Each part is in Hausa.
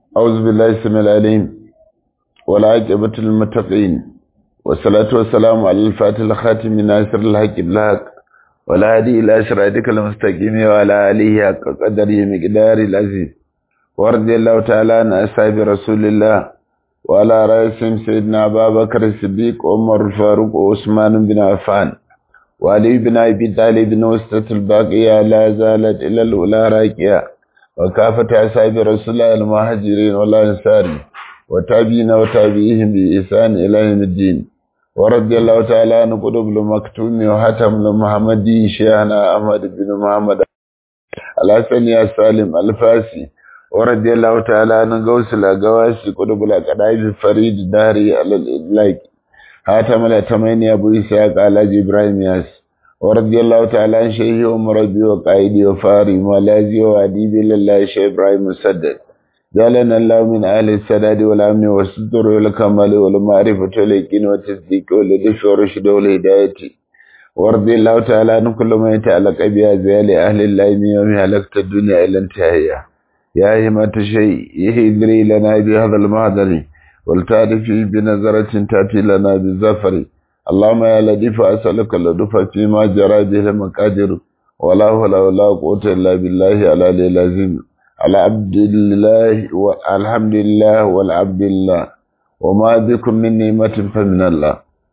أعوذ بالله السميع العليم والعاقبة للمتقين والصلاة والسلام على الفاتح الخاتم ناصر الحق بالحق والهادي إلى صراطك المستقيم وعلى آله حق قدره مقدار العزيز ورضي الله تعالى عن أصحاب رسول الله وعلى رأسهم سيدنا أبا بكر الصديق عمر الفاروق وعثمان بن عفان وعلي بن أبي طالب وسطة الباقية لا زالت إلى الأولى راكية وكافة أصحاب رسول الله المهاجرين والأنصار وتابعين وتابعيهم بإحسان إلى يوم الدين ورضي الله تعالى عن قطب المكتوم وحاتم المحمدي شيخنا أحمد بن محمد الحسن يا سالم الفاسي ورضي الله تعالى عن غوث الأغواسي قطب الأقداج الفريد داري على الإدلاك حاتم الأتمين أبو إسحاق على إبراهيم ياس ورضي الله تعالى عن شيخي ومربي وقائدي وفاري مولازي وأديبي لله شيخ إبراهيم مسدد جعلنا الله من أهل السداد والأمن والستر والكمال والمعرفة واليقين والتصديق واللطف والرشد والهداية ورضي الله تعالى عن كل ما يتعلق بأزيال أهل الله من يوم هلكت الدنيا إلى انتهائها يا همة شيء يهدري لنا بهذا المهدر ولتعرفي بنظرة تأتي لنا بالزفر اللهم يا لطيف أسألك اللطف فيما جرى به المقادر ولا حول ولا قوة إلا بالله على العظيم على عبد الله والحمد لله والعبد الله وما بكم من نعمة فمن الله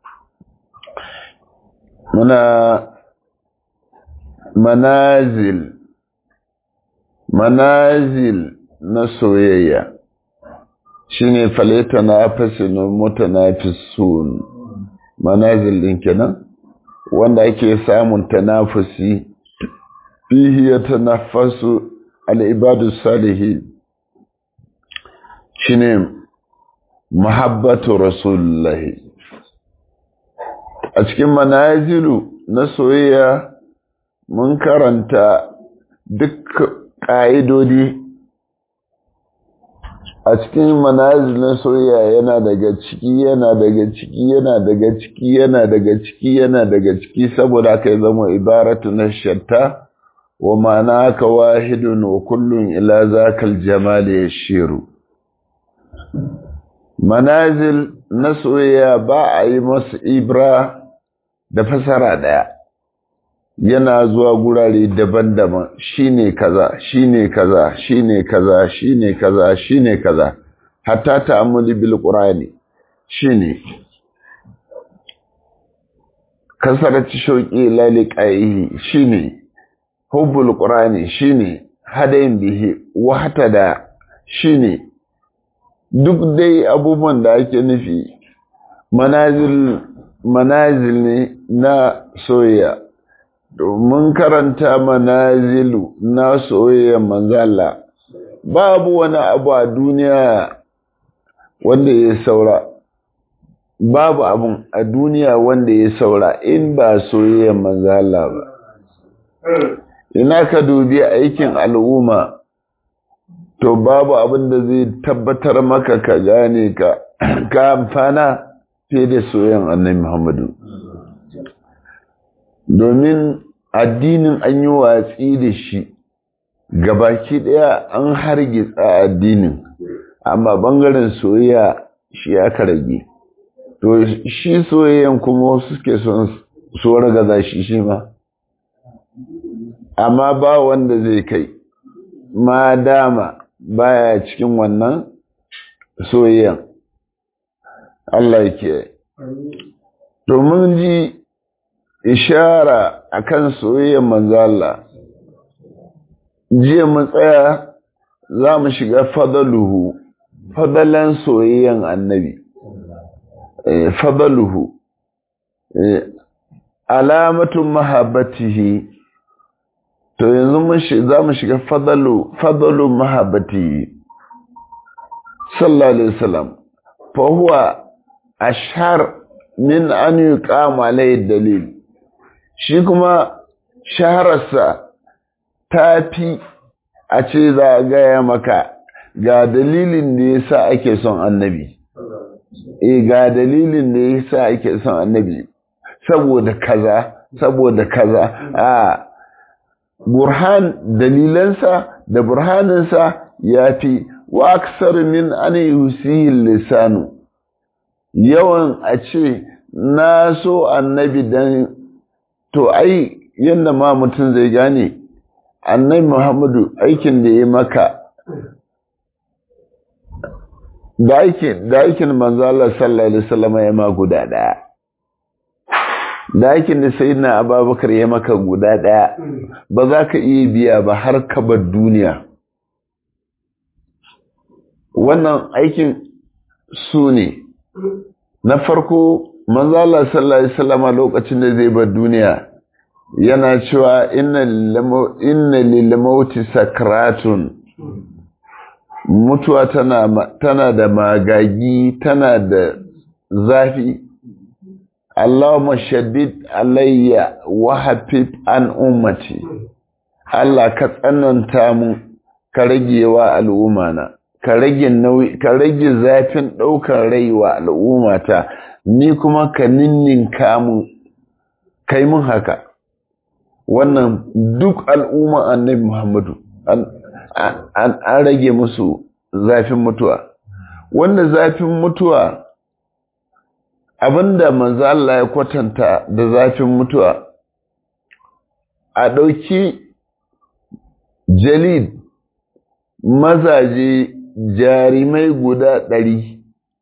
منا منازل منازل نسوية shine faleta na fasin mutanafisun manazil din kenan wanda ake samun tanafusi fihi yatanaffasu al'ibadu salihi shi ne mahabbatu rasulullahi a cikin manazilu na soyayya mun karanta duk ƙa'idodi a cikin manazil na soyayya yana daga ciki yana daga ciki yana daga ciki yana daga ciki yana daga ciki saboda aka yi zama ibaratu na shatta wa ma'ana ka wahidun wa kullun ila zakal jamal yashiru manazil na soyayya ba a yi masu ibra da fasara daya yana zuwa gurare daban-daban shine kaza shine kaza shine kaza shine kaza shine kaza hatta ta'ammuli bil qur'ani shine kasarati shauqi laliqaihi shine hubbul qur'ani shine hadayin bihi wahtada shine duk dai abubuwan da ake nufi manazil manazil ne na soyayya domin karanta manazilu na soyayya manzala babu wani abu a duniya wanda ya saura babu abun a duniya wanda ya saura in ba soyayya manzala ba ina ka dubi aikin al'umma to babu abin da zai tabbatar maka ka gane ka ka amfana fiye da soyan annabi Muhammadu domin addinin an yi watsi da shi gabaki daya an hargitsa addinin amma bangaren soyayya shi aka rage to shi soyayyan kuma suke son so ragaza shi shi ma amma ba wanda zai kai ma dama baya cikin wannan soyayyan Allah yake domin ji ishara akan soyayyan manzo Allah jiya mu tsaya za mu shiga fadaluhu fadalan soyayyan annabi eh fadaluhu eh alamatun mahabbatihi to yanzu mun za mu shiga fadalu fadalu mahabbati sallallahu alaihi wasallam fa huwa ashhar min an yuqama alayhi dalil shi kuma shahararsa tafi a ce za a gaya maka ga dalilin da yasa ake son annabi eh ga dalilin da yasa ake son annabi saboda kaza saboda kaza a burhan dalilansa da burhaninsa ya fi wa aksar min an yusihi lisanu yawan a ce na so annabi dan to ai yadda ma mutum zai gane annabi muhammadu aikin da ya maka da aikin da aikin manzo Allah sallallahu alaihi wasallam ya ma guda daya da aikin da sayyidina Abubakar ya maka guda daya ba za ka iya biya ba har ka bar duniya wannan aikin su ne na farko manzo Allah sallallahu alaihi wasallam lokacin da zai bar duniya yana cewa inna lil mauti sakratun mutuwa tana tana da magagi tana da zafi Allahumma shaddid alayya wa hafif an ummati Allah ka tsananta mu ka rage wa al'ummana ka rage nauyi ka rage zafin daukar rai wa al'ummata ni kuma ka ninninka mu kai mun haka wannan duk al'umma annabi Muhammadu an rage musu zafin mutuwa wanda zafin mutuwa abinda manzo Allah ya kwatanta da zafin mutuwa a ɗauki jalid mazaje jarimai guda ɗari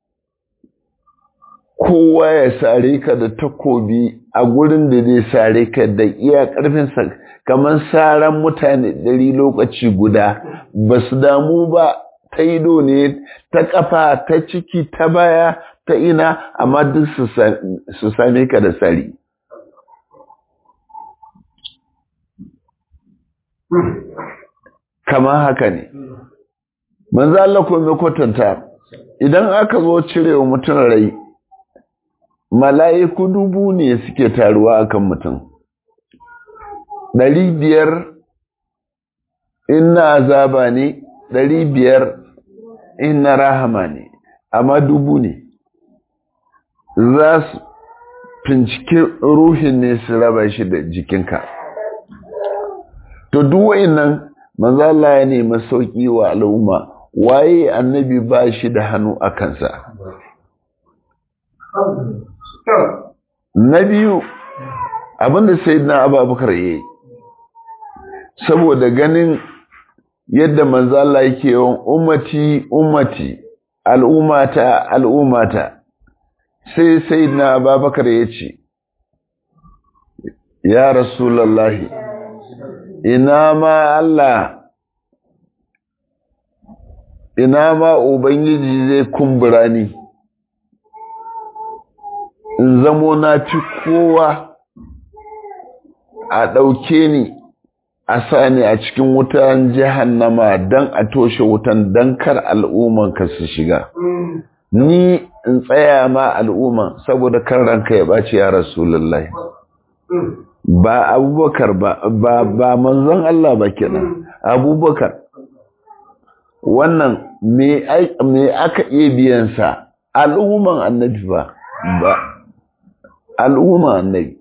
kowa ya sare ka da takobi a gurin da zai sare ka da iya ƙarfinsa kamar saran mutane ɗari lokaci guda ba su damu ba ta ido ne ta ƙafa ta ciki ta baya ta ina amma duk su same ka da sari kama haka ne manzo Allah ko mai kwatanta idan aka zo cirewa mutum rai mala'iku dubu ne suke taruwa akan mutum ɗari biyar in na azaba ne ɗari biyar in na rahama ne amma dubu ne za su fincike ruhin ne su raba shi da jikinka to duwai nan manzala ya nemi sauƙi wa al'umma waye annabi ba shi da hannu a kansa na biyu abinda sai na ababakar ya yi saboda ganin yadda manzala yake yawan ummati ummati al'ummata al'ummata sai sai na ababakar ya ce ya rasulallahi ina ma Allah ina ma ubangiji zai kumbura ni in zamo na fi kowa a ɗauke ni a sa ni a cikin wutan jahannama don a toshe wutan don kar al'ummanka su shiga ni in tsaya ma al'umman saboda kan ranka ya ɓaci ya rasulullahi ba abubakar ba ba ba manzon Allah ba kenan abubakar wannan me me aka iya biyan sa al'umman annabi ba ba al'umman annabi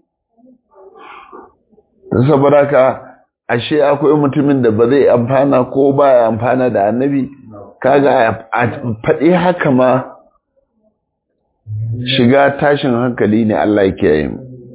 saboda ka ashe akwai mutumin da ba zai amfana ko baya amfana da annabi kaga a faɗi haka ma shiga tashin hankali ne Allah yake yi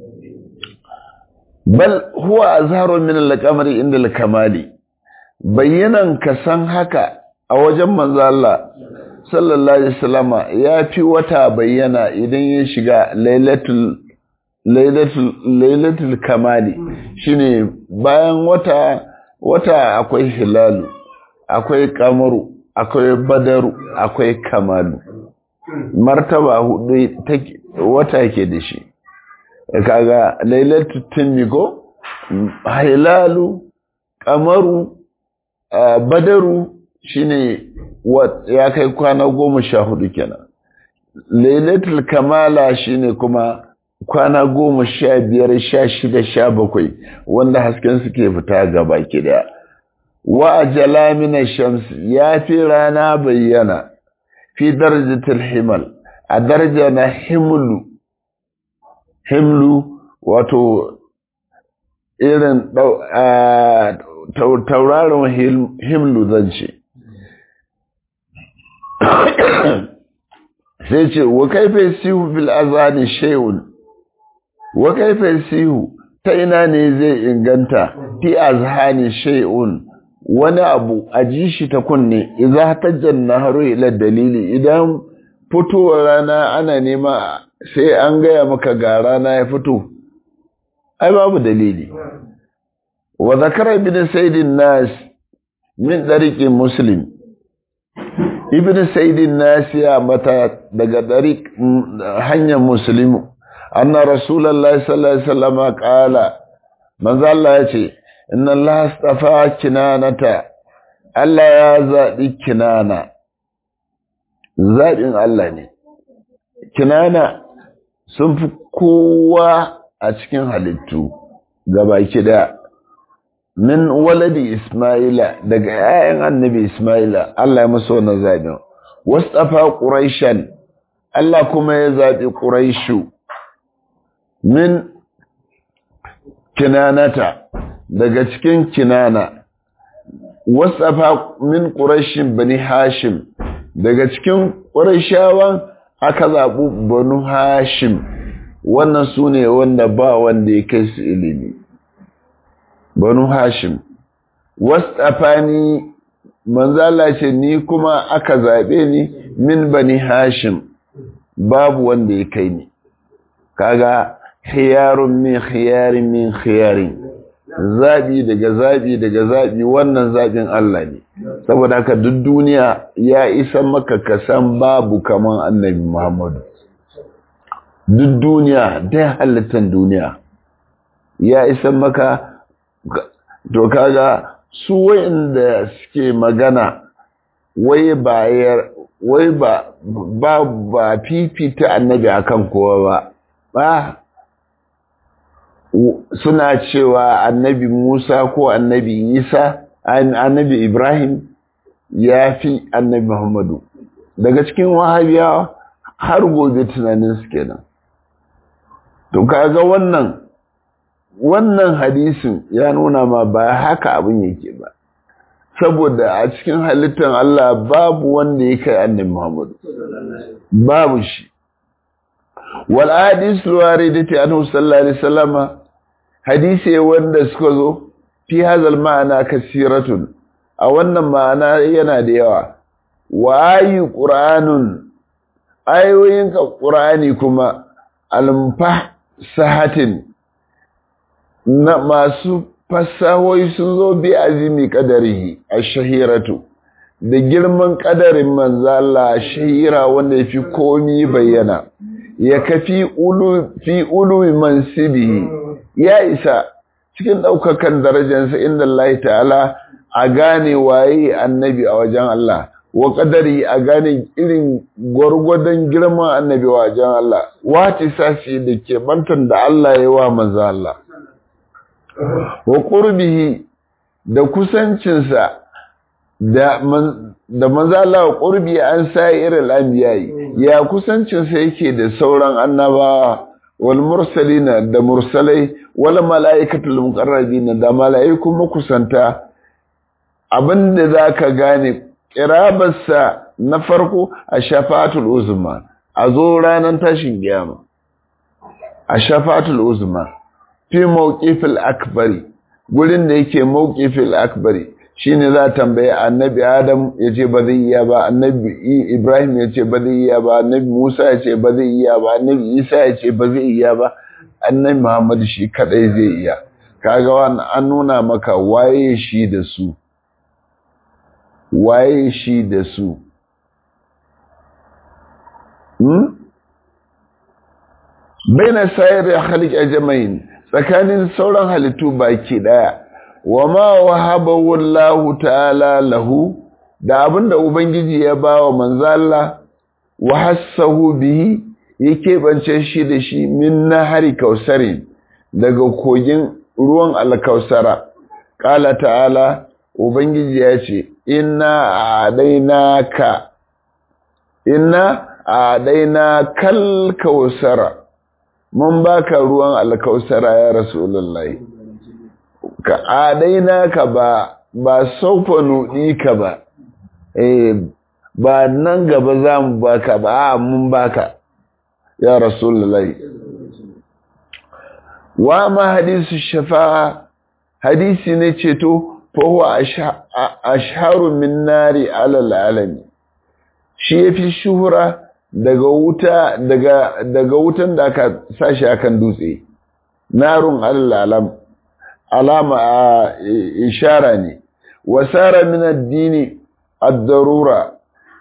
bal huwa azharu min al-qamari inda al-kamali bayyanan ka san haka a wajen manzo Allah sallallahu alaihi wasallama ya fi wata bayyana idan ya shiga lailatul lailatul lailatul kamali shine bayan wata wata akwai hilalu akwai kamaru akwai badaru akwai kamalu martaba hudu wata ke da shi kaga lailatul tunnigo hilalu kamaru badaru shine ya kai kwana goma sha hudu kenan lailatul kamala shine kuma kwana goma sha biyar sha shida sha bakwai wanda hasken suke fita gaba ki daya wa ajala min shams ya fi rana bayyana fi darajatul himal a daraja na himlu himlu wato irin tauraron himlu zan ce sai ce wa kaifa sihu fil azani shay'un wa kaifa sihu ta ina ne zai inganta fi azhani shay'un wani abu a ji shi ta kunne idza tajjan naharu ila dalili idan fitowar rana ana nema sai an gaya maka ga rana ya fito ai babu dalili wa zakara ibn sayyidin nas min dariqi muslim ibn sayyidin nas ya mata daga dariq hanyar muslimu anna rasulullahi sallallahu alaihi wasallam qala manzo Allah ya ce inna Allah astafa kinanata Allah ya zaɓi kinana zaɓin Allah ne kinana sun fi kowa a cikin halittu gabaki da min waladi Ismaila daga ‘ya'yan annabi Ismaila Allah ya musu wani zaɓin wastafa ƙuraishan Allah kuma ya zaɓi ƙuraishu min kinanata daga cikin kinana wasafa min ƙurashin bani hashim daga cikin ƙurashawan aka zaɓi banu hashim wannan su ne wanda ba wanda ya kai su ilimi banu hashim wasafa ni manzala ce ni kuma aka zaɓe ni min bani hashim babu wanda ya kai ni kaga khiyarun min khiyarin min khiyarin zaɓi daga zaɓi daga zaɓi wannan zaɓin Allah ne saboda haka duk duniya ya isa maka ka san babu kaman annabi Muhammadu duk duniya da halittar duniya ya isa maka to kaga su wayanda suke magana wai ba wai ba ba ba fifita annabi akan kowa ba ba suna cewa annabi Musa ko annabi Isa annabi Ibrahim ya fi annabi Muhammadu daga cikin wahabiyawa har gobe tunanin su kenan to kaga wannan wannan hadisin ya nuna ma ba haka abin yake ba saboda a cikin halittar Allah babu wanda ya kai annabi Muhammadu babu shi wal hadis waridati anhu sallallahu alaihi wasallama hadisi wanda suka zo fi hazal ma'ana kasiratun a wannan ma'ana yana da yawa wa ayu qur'anun ayoyin ka qur'ani kuma almfa sahatin na masu fasahoyi sun zo bi azimi qadarihi ash-shahiratu da girman kadarin manzo Allah shahira wanda yafi komi bayyana ya kafi ulu fi ulu mansibihi ya isa cikin ɗaukakan darajarsa inda Allah ta'ala a gane waye annabi a wajen Allah wa ƙadari a gane irin gwargwadon girman annabi a wajen Allah wati sashi da ke bantan da Allah ya wa manzo Allah wa qurbihi da kusancinsa da da manzo Allah wa qurbi an sai irin anbiyayi ya kusancinsa yake da sauran annabawa wal mursalina da mursalai wal malaikatul muqarrabina da malaiku makusanta abinda zaka gane kirabarsa na farko a shafatul uzma a zo ranar tashin kiyama a shafatul uzma fi mawqifil akbari gurin da yake mawqifil akbari shine za tambaye annabi adam yace ba zai iya ba annabi ibrahim yace ba zai iya ba annabi musa yace ba zai iya ba annabi isa yace ba zai iya ba annabi muhammad shi kadai zai iya kaga wannan an nuna maka waye shi da su waye shi da su hmm baina sayar khaliq ajmain tsakanin sauran halittu baki daya wa ma wahabahu Allah ta'ala lahu da abinda ubangiji ya bawa manzo Allah wa hassahu bihi yake bance shi da shi min nahari kausarin daga kogin ruwan alkausara qala ta'ala ubangiji ya ce inna adainaka inna adaina kal kausara mun baka ruwan alkausara ya rasulullahi ka adaina ka ba ba saufa nudi ka ba eh ba nan gaba za mu baka ba a mun baka ya rasulullahi wa ma hadisu shafa'a hadisi ne ceto fa huwa ashharu min nari alal alami shi yafi shuhura daga wuta daga daga wutan da aka sashi akan dutse narun alal alam alama ishara ne wasara min addini ad-darura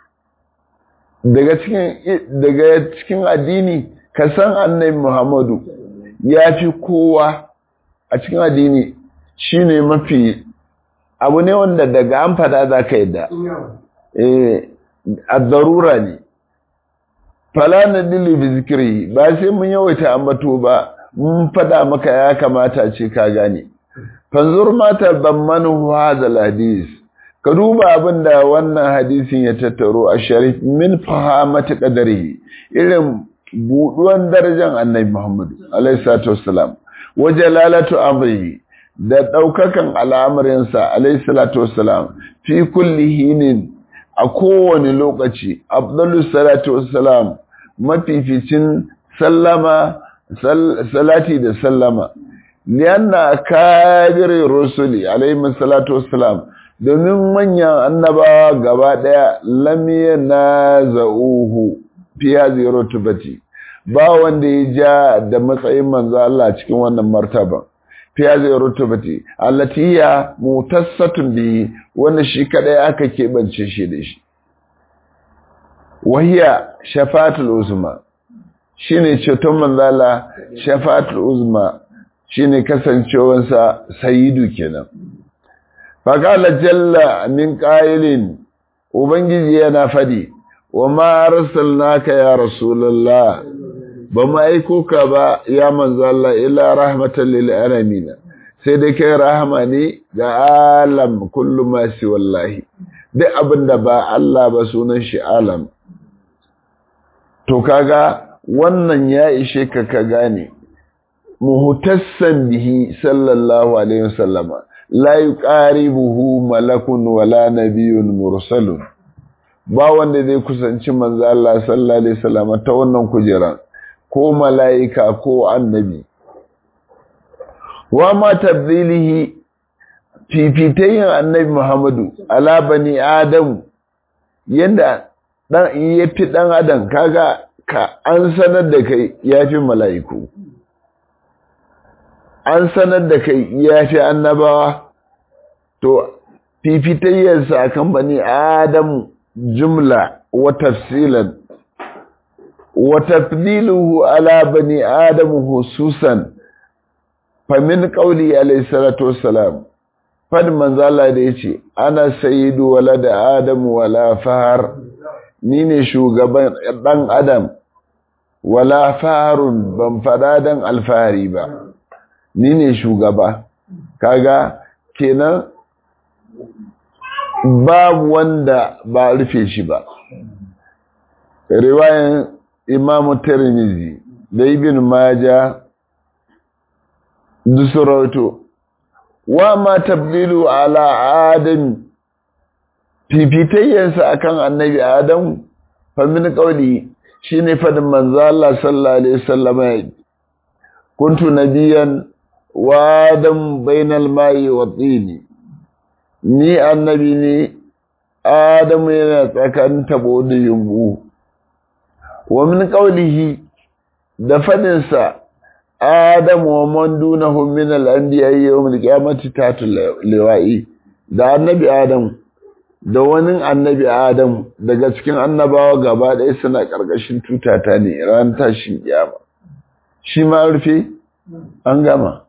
daga cikin daga cikin addini ka san annabi Muhammadu ya fi kowa a cikin addini shine mafi abu ne wanda daga an fada za ka yadda eh ad-darura ne fala nadili bi zikri ba sai mun yawaita ambato ba mun fada maka ya kamata ce ka gane fanzur mata bammanu hadha hadis ka duba abin da wannan hadisin ya tattaro a sharif min fahamati qadarihi irin buduwan darajar annabi Muhammad alaihi salatu wassalam wa jalalatu amrihi da daukakan al'amarinsa alaihi salatu wassalam fi kulli hinin a kowane lokaci afdalus salatu wassalam mafificin sallama salati da sallama lianna kabir rusuli alaihi salatu wassalam domin manyan annabawa gaba daya lam yanazauhu fi hadhihi rutubati ba wanda ya ja da matsayin manzo Allah cikin wannan martaba fi hadhihi rutubati allati hiya mutassatun bi wannan shi kadai aka kebance shi da shi wahiya shafaatul uzma shine ceton manzo Allah shafaatul uzma shine kasancewansa sayyidu kenan faƙala jalla min ƙa'ilin ubangiji yana faɗi wa ma arsalnaka ya rasulullah ba mu aiko ka ba ya manzo Allah illa rahmatan lil alamin sai dai kai rahama ne ga alam kullu ma si wallahi duk abinda ba Allah ba sunan shi alam to kaga wannan ya ishe ka ka gane muhtassan bihi sallallahu alaihi wasallama la yuqaribuhu malakun wala nabiyyun mursalun ba wanda zai kusanci manzo Allah sallallahu alaihi wasallam ta wannan kujeran ko malaika ko annabi wa ma tabdilihi fifitayin annabi Muhammadu ala bani adam yanda dan yafi dan adam kaga ka an sanar da kai yafi malaiku an sanar da kai ya fi annabawa to fifitayyarsa kan bani adam jumla wa tafsilan wa tafdiluhu ala bani adam hususan famin qauli alayhi salatu wassalam fad manzala da yace ana sayyidu walada adam wala fahar ni ne shugaban dan adam wala faharun ban fada dan alfahari ba ni ne shugaba kaga kenan babu wanda ba rufe shi ba riwayan imamu tirmizi da ibn maja dusurauto wa ma tabdilu ala adam fifitayyansa akan annabi adam famin kauli shine fadin manzo Allah sallallahu alaihi wasallam kuntu nabiyan wadan bainal mai wa tsini ni annabi ne adamu yana tsakanin tabo da yumbu wa min qawlihi da fadin sa adamu wa man dunahu min al anbiya yawm al qiyamati tatul liwa'i da annabi adam da wani annabi adam daga cikin annabawa gaba ɗaya suna ƙarƙashin tutata ne ran tashin kiyama shi ma rufe an gama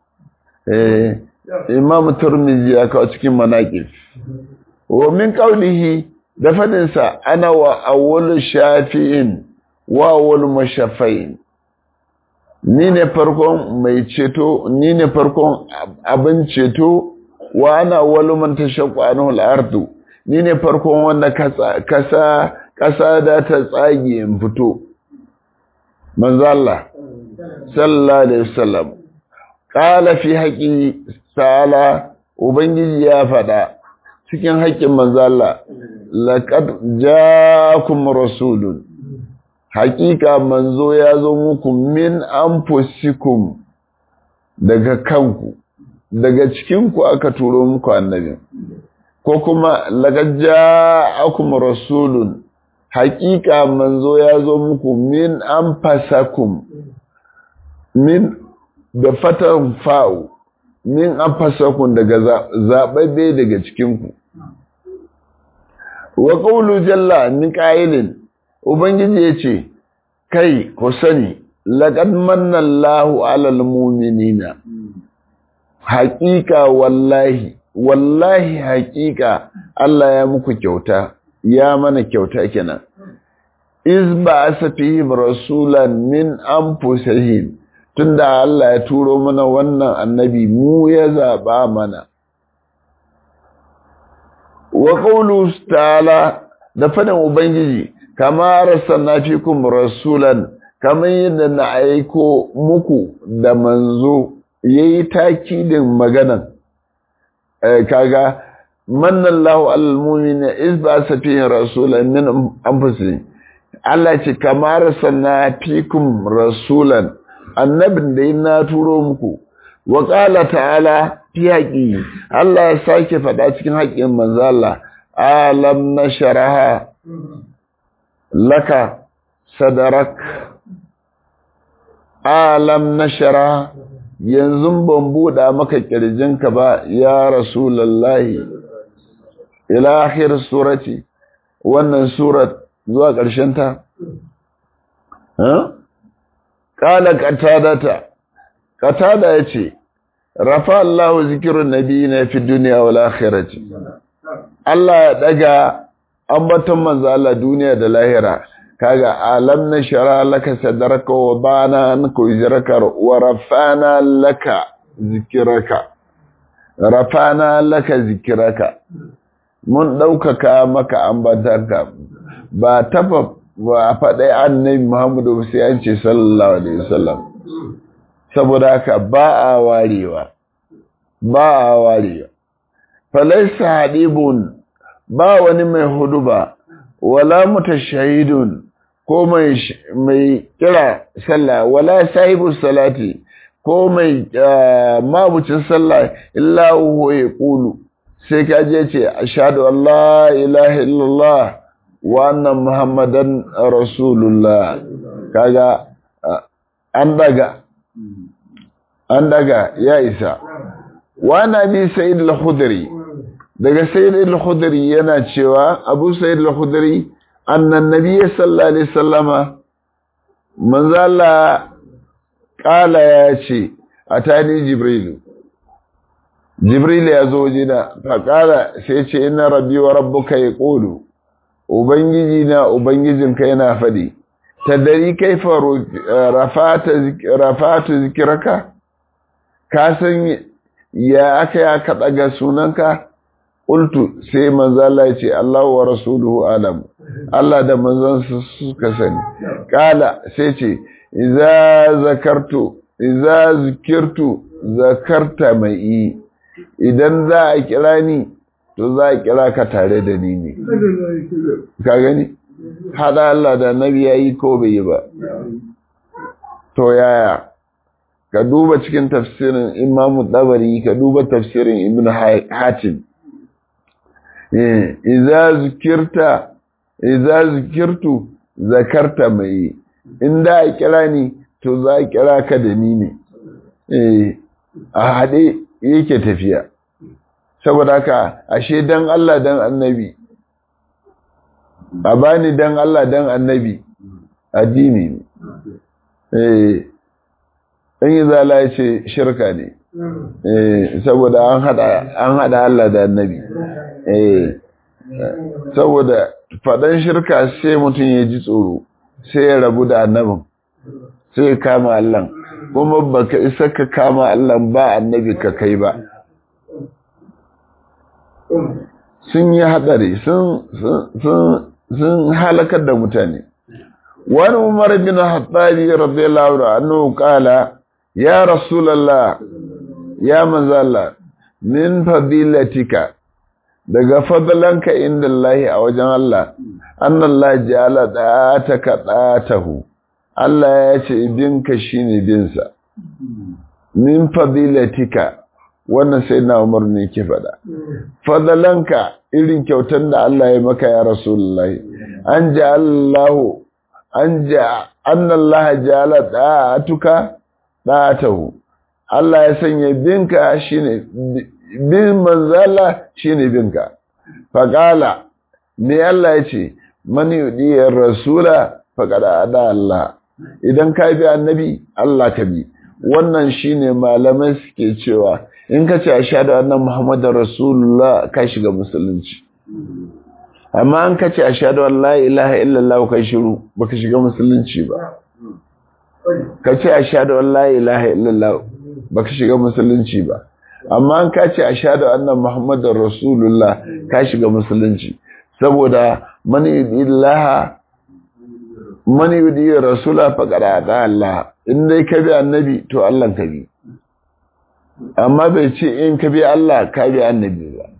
imam turmizi ya kawo cikin manaƙif wa min qawlihi da fadinsa ana wa awwalu shafi'in wa awwalu mashafa'in ni ne farkon mai ceto ni ne farkon abin ceto wa ana awwalu man tashaqqu anhu al-ardu ni ne farkon wanda kasa kasa da ta tsage in fito manzo Allah sallallahu alaihi wasallam qala fi haqqi ta'ala ubangiji ya faɗa cikin haƙƙin manzo Allah laqad ja'akum rasulun haƙiƙa manzo ya zo muku min anfusikum daga kanku daga cikinku aka turo muku annabi ko kuma laqad ja'akum rasulun haƙiƙa manzo ya zo muku min anfasakum min da fatan fa'u min anfasakum daga zaɓaɓɓe daga cikinku wa qawlu jalla min qailin ubangiji yace kai ku sani laqad manna Allahu 'alal mu'minina haqiqa wallahi wallahi haqiqa Allah ya muku kyauta ya mana kyauta kenan iz ba'asa fihim rasulan min anfusihim tunda Allah ya turo mana wannan annabi mu ya zaba mana wa qawlu ta'ala da fadan ubangiji kama arsalna fikum rasulan kamar yadda na aiko muku da manzo yayi takidin maganan kaga manna Allahu alal mu'minina iz ba'atha fihi rasulan min anfusihim Allah ce kama arsalna fikum rasulan annabin da na turo muku wa qala ta'ala fi haƙi Allah ya sake faɗa cikin haƙin manzo Allah alam nasharaha laka sadarak alam nashara yanzu ban buɗa maka ƙirjinka ba ya rasulallahi ila akhir surati wannan surat zuwa ƙarshen ta qala qatadata qatada yace rafa Allahu zikrun nabiyina fi dunya wal akhirati Allah ya daga ambaton manzo Allah duniya da lahira kaga alam na shara laka sadaraka wa bana anka wizraka wa rafana laka zikraka rafana laka zikraka mun daukaka maka ambatarka ba tafa ba faɗai annabi Muhammadu sai an ce sallallahu alaihi wasallam saboda haka ba a warewa ba a warewa falaisa hadibun ba wani mai huduba wala mutashahidun ko mai mai kira sallah wala sahibu salati ko mai mabucin sallah illa huwa yaqulu sai ka je ce ashhadu an la ilaha illallah wa anna muhammadan rasulullah kaga an daga an daga ya isa wa nabi sayyid al-khudri daga sayyid al-khudri yana cewa abu sayyid al-khudri annan nabiyyi sallallahu alaihi wasallama manzo Allah kala ya ce atani jibril jibril ya zo jina fa kala sai ce inna rabbi wa rabbuka yaqulu ubangiji na ubangijinka yana fadi tadari kaifa rafata rafatu zikraka ka san ya aka ya ka daga sunanka qultu sai manzo Allah ya ce Allahu wa rasuluhu alam Allah da manzon suka sani kala sai ce idza zakartu idza zikirtu zakarta mai idan za a kira ni to za a kira ka tare da ni ne ka gani hada Allah da nabi yayi ko bai yi ba to yaya ka duba cikin tafsirin Imam Dabari ka duba tafsirin Ibn Hatim eh idza zikirta idza zikirtu zakarta mai in da a kira ni to za a kira ka da ni ne eh a hade yake tafiya saboda haka ashe dan Allah dan annabi a bani dan Allah dan annabi addini ne eh in yi zala ya ce shirka ne eh saboda an hada an hada Allah da annabi eh saboda fadan shirka sai mutum ya ji tsoro sai ya rabu da annabin sai ya kama Allah kuma baka isa ka kama Allah ba annabi ka kai ba sun yi hadari sun halakar da mutane wani umar bin hattari radiyallahu anhu kala ya rasulallah ya manzala min fadilatika daga fadlanka inda Allah a wajen Allah annallah ja'ala da'ataka da'atahu Allah ya ce binka shine binsa min fadilatika wannan sai na Umar ne ke faɗa fadlanka irin kyautar da Allah ya maka ya Rasulullahi an ja'alallahu an ja annallaha ja'ala da'atuka da'atahu Allah ya sanya binka shine bin manzala shine binka faqala me Allah ya ce man yudiyar rasula faqad ada Allah idan ka bi annabi Allah ka bi wannan shine malamai suke cewa in ka ce ashhadu anna muhammadar rasulullah ka shiga musulunci amma an ka ce ashhadu an la ilaha illallah kai shiru baka shiga musulunci ba ka ce ashhadu an la ilaha illallah baka shiga musulunci ba amma an ka ce ashhadu anna muhammadar rasulullah ka shiga musulunci saboda man yudillaha man yudi rasula faqad ata Allah in dai ka bi annabi to Allah ka bi amma bai ce in ka bi Allah ka bi annabi ba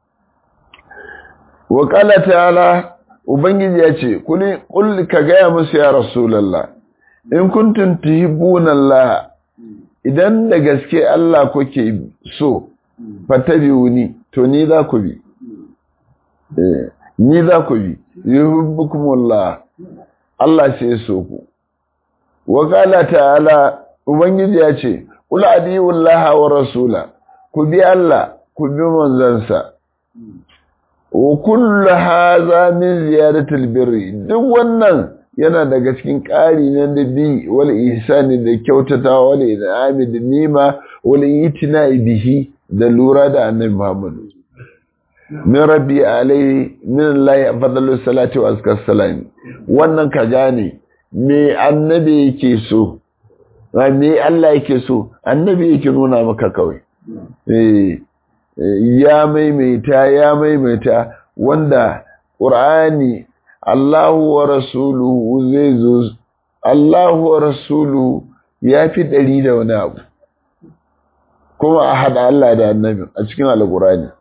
wa qala ta'ala ubangiji ya ce kul ka gaya musu ya rasulullah in kuntum tuhibbuna Allah idan da gaske Allah kuke so fatabi'uni to ni za ku bi eh ni za ku bi yuhibbukumullah Allah sai so ku wa qala ta'ala ubangiji ya ce qul adiyullaha wa rasula ku bi Allah ku bi manzansa wa kullu hadha min ziyadatil birri duk wannan yana daga cikin ƙari na da bi wal ihsani da kyautata wal in'ami da nima wal itina bihi da lura da annabi Muhammad min rabbi alaihi min Allah fadlu salati wa azkar salam wannan ka gane me annabi yake so me Allah yake so annabi yake nuna maka kawai eh ya maimaita ya maimaita wanda Qur'ani Allahu wa rasuluhu zai zo Allahu wa rasuluhu ya fi ɗari da wani abu kuma a haɗa Allah da annabi a cikin alƙurani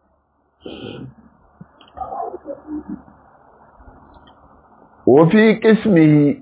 wafi ƙismihi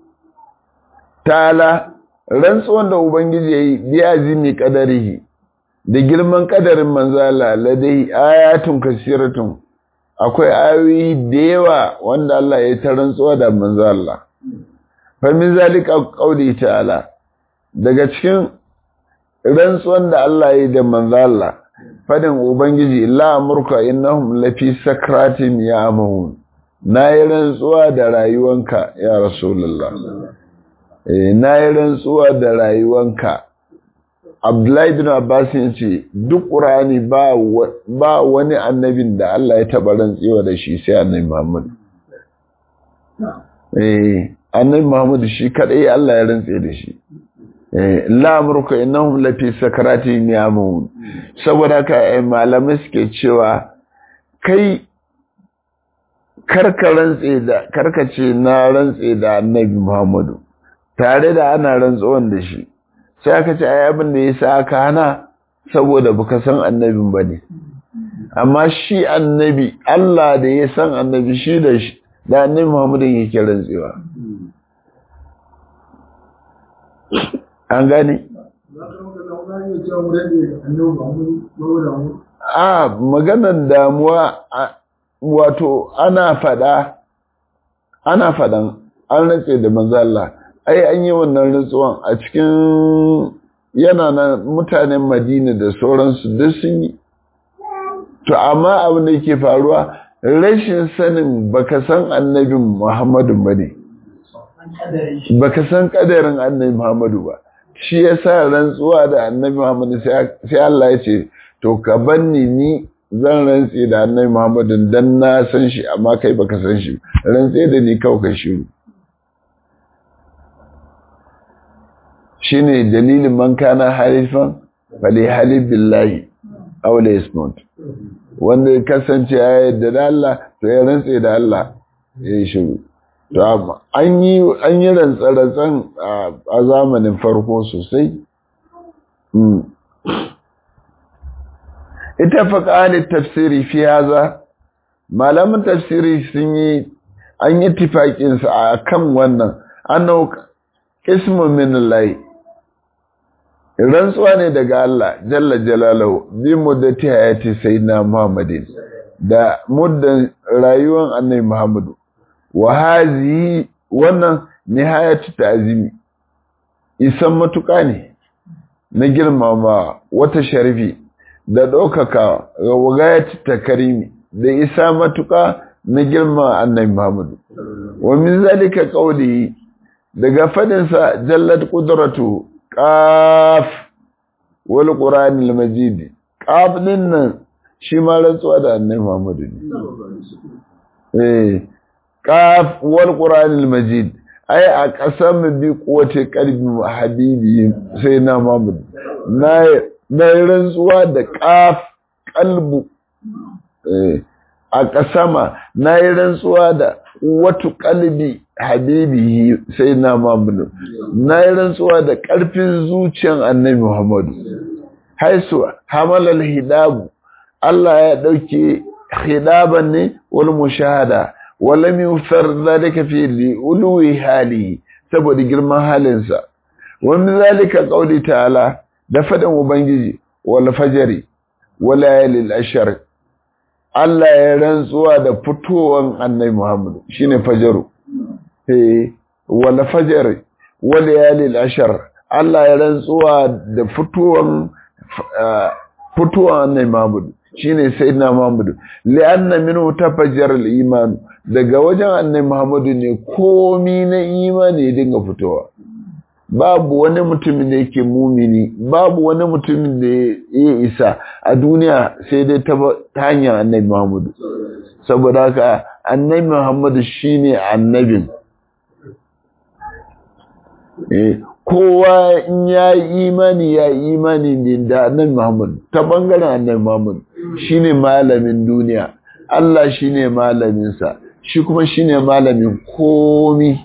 ta'ala rantsuwan da Ubangiji ya yi biya zini ƙadarihi da girman ƙadarin manzala ladai ayatun kasiratun akwai ayoyi da yawa wanda Allah ya ta rantsuwa da manzo Allah fa min zalika qauli ta'ala daga cikin rantsuwan da Allah ya da manzo Allah fadin ubangiji la amurka innahum lafi sakratin ya'mahun nayi rantsuwa da rayuwanka ya rasulullah eh nayi rantsuwa da rayuwanka Abdullahi bin Abbas ya ce duk Qur'ani ba ba wani annabin da Allah ya taba rantsewa da shi sai Annabi Muhammad. Eh Annabi Muhammad shi kadai Allah ya rantse da shi. Eh la amruka innahum lafi sakarati yamun. Saboda ka malamai suke cewa kai karka rantse da karka ce na rantse da Annabi Muhammadu tare da ana rantsuwan da shi. sai aka ce ai abin da ya sa aka hana saboda baka san annabin ba ne amma shi annabi Allah da ya san annabi shi da shi da annabi Muhammadu yake rantsewa an gane a maganar damuwa wato ana fada ana fadan an rantse da manzo Allah ai an yi wannan rantsuwan a cikin yana na mutanen madina da sauransu duk sun yi to amma abin da yake faruwa rashin sanin baka san annabin muhammadu ba ne baka san kadarin annabi muhammadu ba shi ya sa rantsuwa da annabi muhammadu sai Allah ya ce to ka banni ni zan rantse da annabi muhammadu dan na san shi amma kai baka san shi rantse da ni kawai ka shiru shine dalilin man kana halifan fali halif billahi aw la yasmut wanda ya kasance ya yarda da Allah to ya rantse da Allah ya yi shiru to amma an yi an yi rantsarantsan a zamanin farko sosai ita faƙalin tafsiri fi haza malamin tafsiri sun yi an yi tifaƙinsa a kan wannan annau ismu min lai rantsuwa ne daga Allah jalla jalalahu bi muddati hayati sayyidina Muhammadin da muddan rayuwar annabi Muhammadu wa hazihi wannan nihayatu ta'zimi isan matuƙa ne na girmama wata sharifi da ɗaukaka ga wagayatu takarimi da isa matuƙa na girma annabi Muhammadu wa min zalika qawli daga fadinsa jallat qudratu qaf wal qur'anil majid qaf din nan shi ma rantsuwa da annabi Muhammadu ne eh qaf wal qur'anil majid ai a kasam bi quwwati qalbi habibi sai na Muhammadu na na rantsuwa da qaf qalbu eh a kasama na yi rantsuwa da watu kalbi habibi sai na mamudu na yi rantsuwa da ƙarfin zuciyan annabi muhammadu haisu hamalal hidabu Allah ya ɗauke hidaban ne wal mushahada wala mi far zalika fi li ulwi hali saboda girman halinsa wa min zalika qawli ta'ala da fadan ubangiji wal fajri wal layalil ashr Allah ya rantsuwa da fitowan annabi Muhammad shine fajaru eh wala fajar wala yalil ashar Allah ya rantsuwa da fitowan fitowan annabi Muhammad shine sayyidina Muhammad li'anna minhu tafajjar al-iman daga wajen annabi Muhammad ne komi na imani ya dinga fitowa babu wani mutumin da yake mumini babu wani mutumin da ya isa a duniya sai dai ta hanyar annabi Muhammadu saboda haka annabi Muhammadu shine annabin kowa in ya yi imani ya yi imani ne da annabi Muhammadu ta bangaren annabi Muhammadu shine malamin duniya Allah shine malaminsa shi kuma shine malamin komi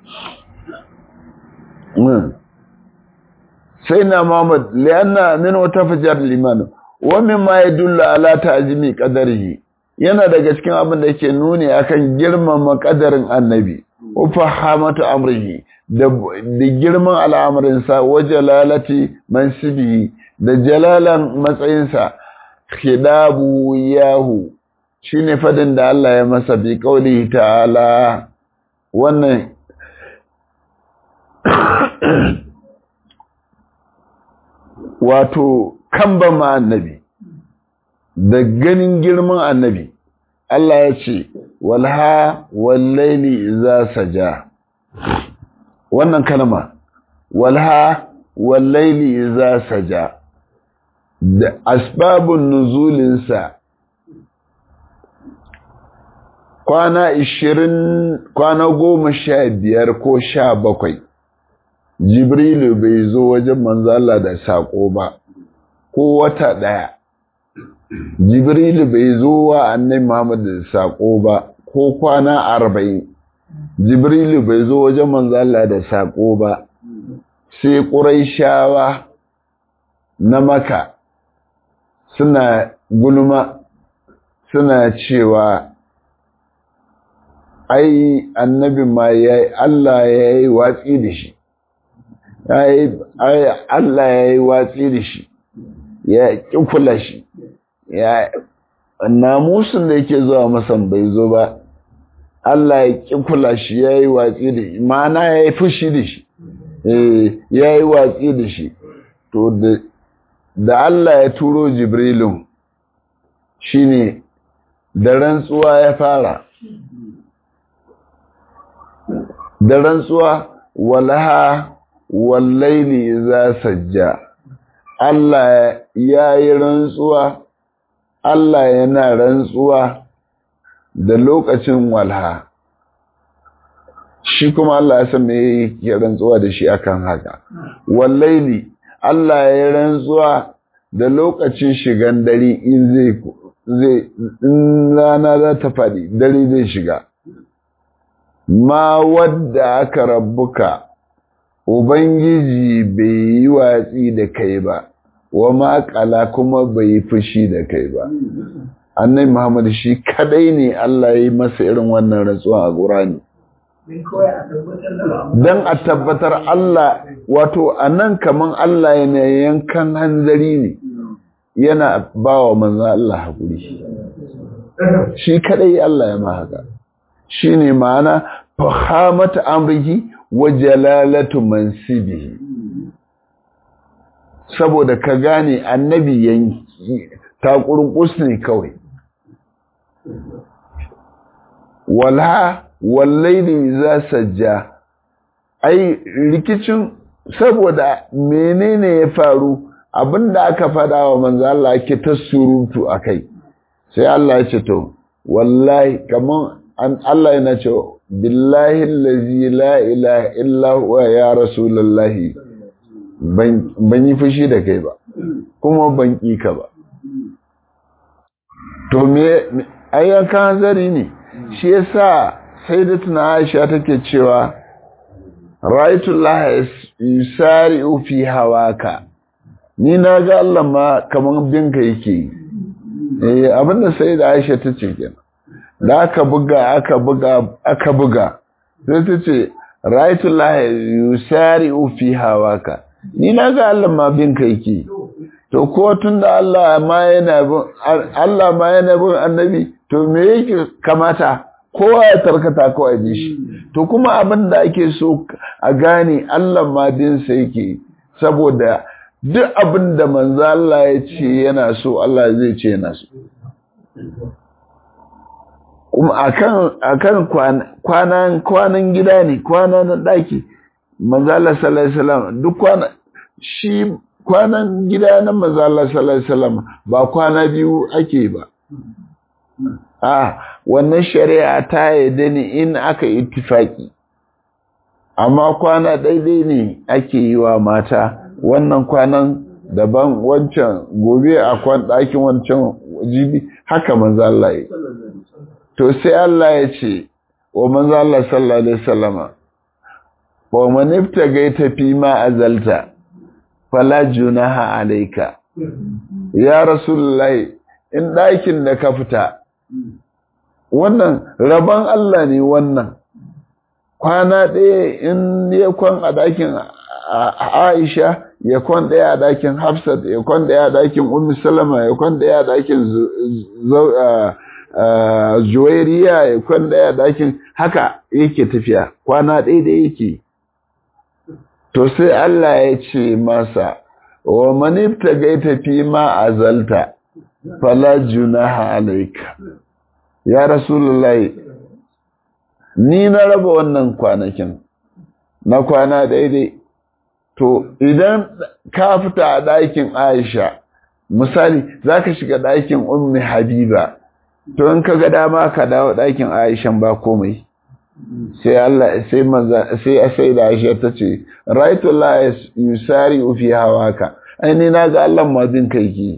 sai na Muhammad lianna min wata fajar liman wa mimma yadullu ala ta'zimi qadarihi yana daga cikin abin da yake nuni akan girmama qadarin annabi wa fahamatu amrihi da da girman al'amarin sa wa jalalati mansibihi da jalalan matsayinsa khidabu yahu shine fadin da Allah ya masa bi qaulihi ta'ala wannan wato kan ma annabi da ganin girman annabi Allah ya ce walha wallaili za saja wannan kalma walha wallaili za saja da asbabun nuzulinsa kwana ishirin kwana goma sha biyar ko sha bakwai jibrilu bai zo wajen manzala da saƙo ba ko wata ɗaya jibrilu bai zo wa annai muhammad da saƙo ba ko kwana arba'in jibrilu bai zo wajen manzala da saƙo ba sai ƙuraishawa na maka suna gulma suna cewa ai annabi ma ya Allah ya yi watsi da shi Allah ya yi watsi da shi ya ƙi kula shi ya namusun da yake zuwa masan bai zo ba Allah ya ƙi kula shi ya yi watsi da shi ma'ana ya yi fushi da shi ya yi watsi da shi to da Allah ya turo jibrilun shine da rantsuwa ya fara da rantsuwa walaha wallaili za sajja Allah ya yi rantsuwa Allah yana rantsuwa da lokacin walha shi kuma Allah ya san me yake rantsuwa da shi akan haka wallaili Allah ya yi rantsuwa da lokacin shigan dare in zai zai in rana za ta faɗi dare zai shiga ma wadda aka rabbuka Ubangiji bai yi watsi da kai ba, wa maƙala kuma bai yi fushi da kai ba annai muhammad shi kadai ne Allah ya yi masa irin wannan rantsuwa a ƙurani don a tabbatar Allah wato a nan kaman Allah yana yankan hanzari ne yana ba wa manzan Allah haƙuri shi kadai Allah ya ma haka shi ne ma'ana fahamata amrihi wa jalalatu mansibihi saboda ka gane annabi yanki takurkus ne kawai wala wallaili za sajja ai rikicin saboda menene ya faru abinda aka fada wa manzo Allah ake ta surutu akai sai Allah ya ce to wallahi kaman an Allah yana ce billahi allazi la ilaha illa huwa ya rasulullahi ban yi fushi da kai ba kuma ban ƙi ka ba to me ayyankan zari ne shi yasa sai da tuna aisha take cewa ra'aytullah yusari'u fi hawaka ni na ga Allah ma kaman binka yake eh abinda sai da aisha tace kenan da aka buga aka buga aka buga sai tace ra'aytullah yusari'u fi hawaka ni na ga Allah ma binka yake to ko tun da Allah ma yana bin Allah ma yana bin annabi to me yake kamata kowa ya tarkata kawai bi shi to kuma abin da ake so a gane Allah ma din sa yake saboda duk abin da manzo Allah ya ce yana so Allah zai ce yana so kuma akan akan kwanan kwanan gida ne kwanan daki manzo Allah sallallahu alaihi wasallam duk kwana shi kwanan gida na manzo Allah sallallahu alaihi wasallam ba kwana biyu ake ba a wannan shari'a ta yadda ne in aka ittifaki amma kwana daidai ne ake yi wa mata wannan kwanan daban wancan gobe a kwan ɗakin wancan jibi haka manzo Allah yi to sai Allah ya ce wa manzo Allah sallallahu alaihi wasallama wa man ibtagaita fi ma azalta fala junaha alayka ya rasulullahi in ɗakin da ka fita wannan rabon Allah ne wannan kwana ɗaya in ya kwan a ɗakin Aisha ya kwan ɗaya a ɗakin Hafsat ya kwan ɗaya a ɗakin Ummu Salama ya kwan ɗaya a ɗakin Juwairiya ya kwan ɗaya a ɗakin haka yake tafiya kwana ɗaya da yake to sai Allah ya ce masa wa manifta gaita fi ma azalta fala junaha alayka ya rasulullahi ni na raba wannan kwanakin na kwana daidai to idan ka fita a ɗakin Aisha misali zaka shiga ɗakin ummi Habiba to in ka ga dama ka dawo ɗakin Aisha ba komai sai Allah sai manza sai sai da Aisha tace raitu la yusari fi hawaka ai ni naga Allah ma bin kai ki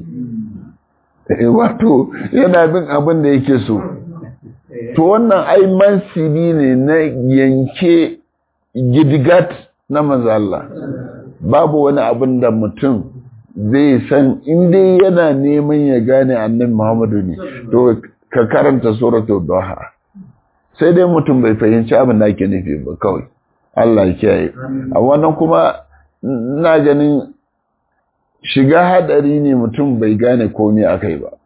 wato yana bin abin da yake so to wannan ai mansibi ne na yanke gidigat na manzo Allah babu wani abin da mutum zai san inda yana neman ya gane annabi Muhammadu ne to ka karanta suratul duha sai dai mutum bai fahimci abin da ake nufi ba kawai Allah ya kiyaye a wannan kuma ina ganin shiga hadari ne mutum bai gane komai akai ba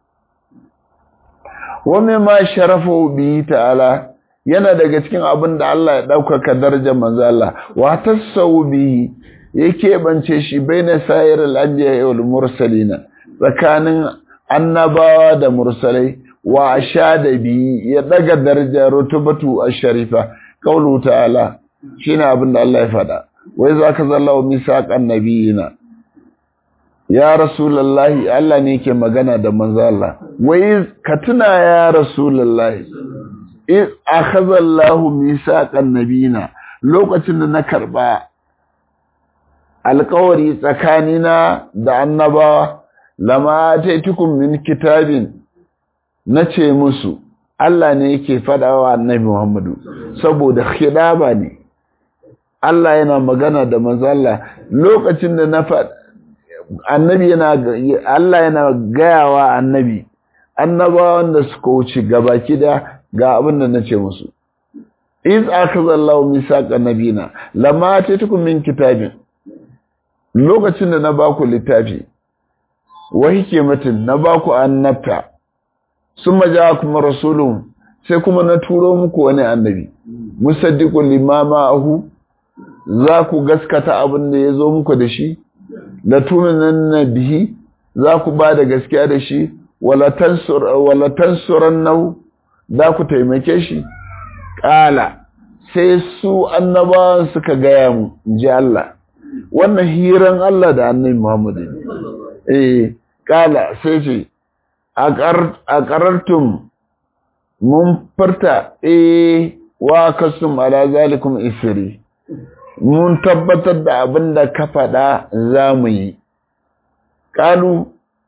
wame ma sharafu bi ta'ala yana daga cikin abin da Allah ya ɗaukaka darajar manzo Allah wa tasawwu bi yake bance shi baina sayar al-anbiya wal mursalina tsakanin annabawa da mursalai wa ashada bi ya daga darajar rutubatu ash-sharifa qawlu ta'ala shine abin da Allah ya faɗa wai zaka zallahu misaqan nabiyina ya rasulullahi Allah ne yake magana da manzo Allah wai ka tuna ya rasulullahi in akhadha Allahu misaqan nabiyina lokacin da na karba alƙawari tsakanina da annabawa lama taitukum min kitabin nace musu Allah ne yake fadawa annabi Muhammadu saboda khidaba ne Allah yana magana da manzo Allah lokacin da na faɗa annabi yana Allah yana gayawa annabi annabawan da suka wuce gabaki da ga abin da nace musu iz akazallahu misaqa nabina lama atitukum min kitabin lokacin da na baku littafi wa hikmatin na baku annabta summa ja'akum rasulun sai kuma na turo muku wani annabi musaddiqul limama ahu za ku gaskata abin da ya zo muku da shi da tuminan bihi za ku ba da gaskiya da shi wala tansuran nau za ku taimake shi ƙala sai su annabawan suka gaya mu ji Allah wannan hiran Allah da annabi Muhammadu eh ƙala sai ce a ƙarartum mun farta eh wa kasum ala zalikum isri mun tabbatar da abin da ka faɗa za mu yi ƙalu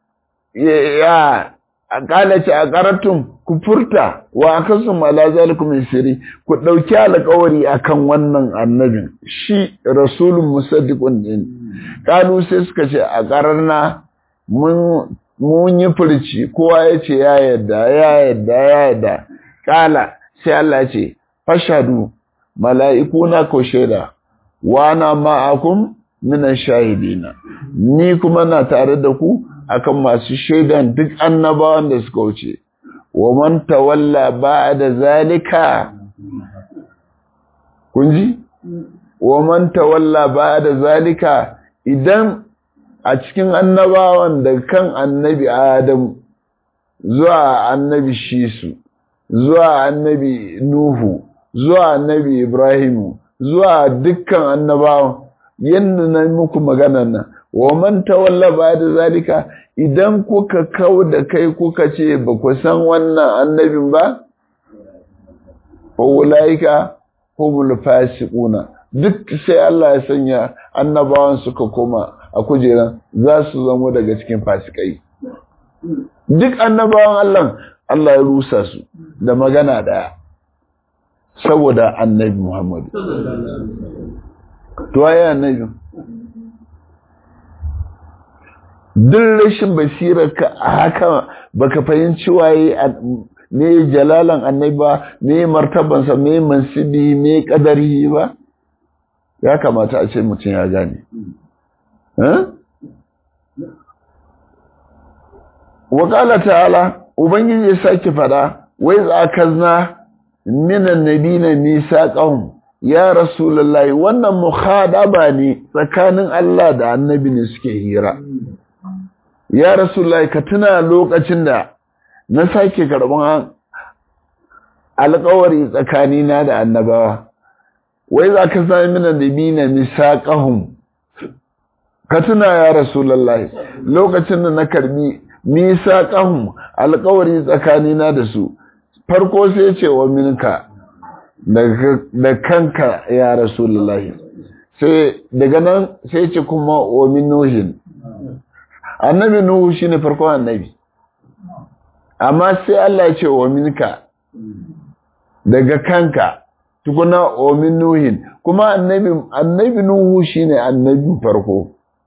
ya a ƙalace a ƙaratun ku furta wa a kasu mala zalikum isiri ku ɗauki alƙawari akan wannan annabin shi rasulun musaddiqun din ƙalu sai suka ce a ƙararna mun yi furci kowa ya ce ya yadda ya yadda ya yadda ƙala sai Allah ce fashadu mala'ikuna ko shaida wana ma'akum minan shahidina ni kuma na tare da ku akan masu shaidan duk annabawan da suka wuce wa man tawalla ba'da zalika kunji wa man tawalla ba'da zalika idan a cikin annabawan da kan annabi Adam zuwa annabi Shisu zuwa annabi Nuhu zuwa annabi Ibrahimu zuwa dukkan annabawan yadda na muku magana nan wa man tawalla ba da zalika idan kuka kau da kai kuka ce ba ku san wannan annabin ba fa ulaika humul fasiquna duk sai Allah ya sanya annabawan suka koma a kujeran za su zamo daga cikin fasikai duk annabawan Allah Allah ya rusa su da magana daya saboda annabi Muhammadu. To waye annabi? Duk rashin basirarka a haka baka fahimci waye me jalalan annabi ba, me martabansa, me mansibi, me kadari ba? Ya kamata a ce mutum ya gane. Wakala ta'ala, Ubangiji ya sake fada, wai za ka zna minan nabina misaqahum ya rasulullahi wannan mukhadaba ne tsakanin Allah da annabi ne suke hira ya rasulullahi ka tuna lokacin da na sake karban alƙawari tsakanina da annabawa wai za ka sami minan nabina misaqahum ka tuna ya rasulullahi lokacin da na karbi misaqahum alƙawari tsakanina da su farko sai ce wa minka da kanka ya rasulullahi sai daga nan sai ce kuma wa min nuhin annabi nuhu shine farkon annabi amma sai Allah ya ce wa minka daga kanka tukuna wa min nuhin kuma annabi annabi nuhu shine annabi farko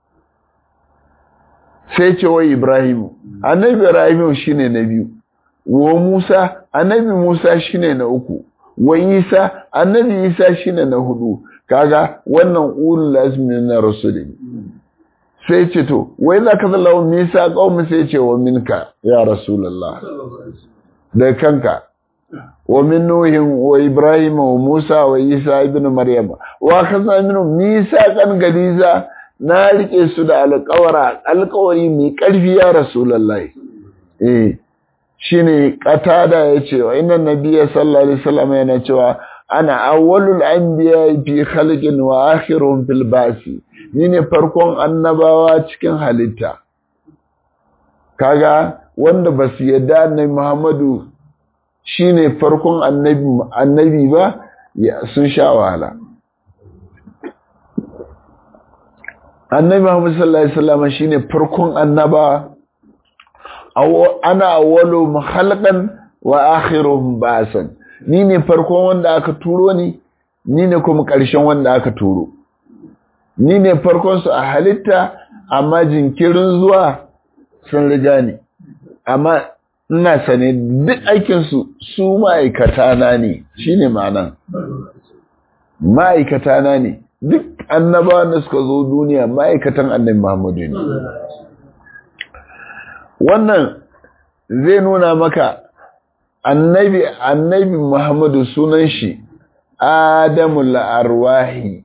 sai ce wa ibrahim annabi ibrahim shine na biyu wa Musa annabi Musa shine na uku wa Isa annabi Isa shine na hudu kaga wannan ulul azmi na rasuli sai ce to wai za ka zalla Musa qaumi sai ce wa minka ya rasulullah da kanka wa min nuhin wa ibrahim wa musa wa isa ibn maryam wa kaza min misa kan galiza na rike su da alƙawara alƙawari mai ƙarfi ya rasulullahi eh shine qatada yace wa inna nabiyya sallallahu alaihi wasallam yana cewa ana awwalul anbiya fi khalqin wa akhiruhum fil basi ni ne farkon annabawa cikin halitta kaga wanda basu yadda annabi Muhammadu shine farkon annabi annabi ba sun sha wahala annabi Muhammad sallallahu alaihi wasallam shine farkon annaba ana awwalu khalqan wa akhiruhum ba'san ni ne farkon wanda aka turo ni ni ne kuma ƙarshen wanda aka turo ni ne farkon su a halitta amma jinkirin zuwa sun riga ni amma ina sane duk aikinsu su ma'aikata na ne shi ne ma'anan ma'aikata na ne duk annabawan da suka zo duniya ma'aikatan annabi Muhammadu ne wannan zai nuna maka annabi annabi Muhammadu sunan shi Adamul Arwahi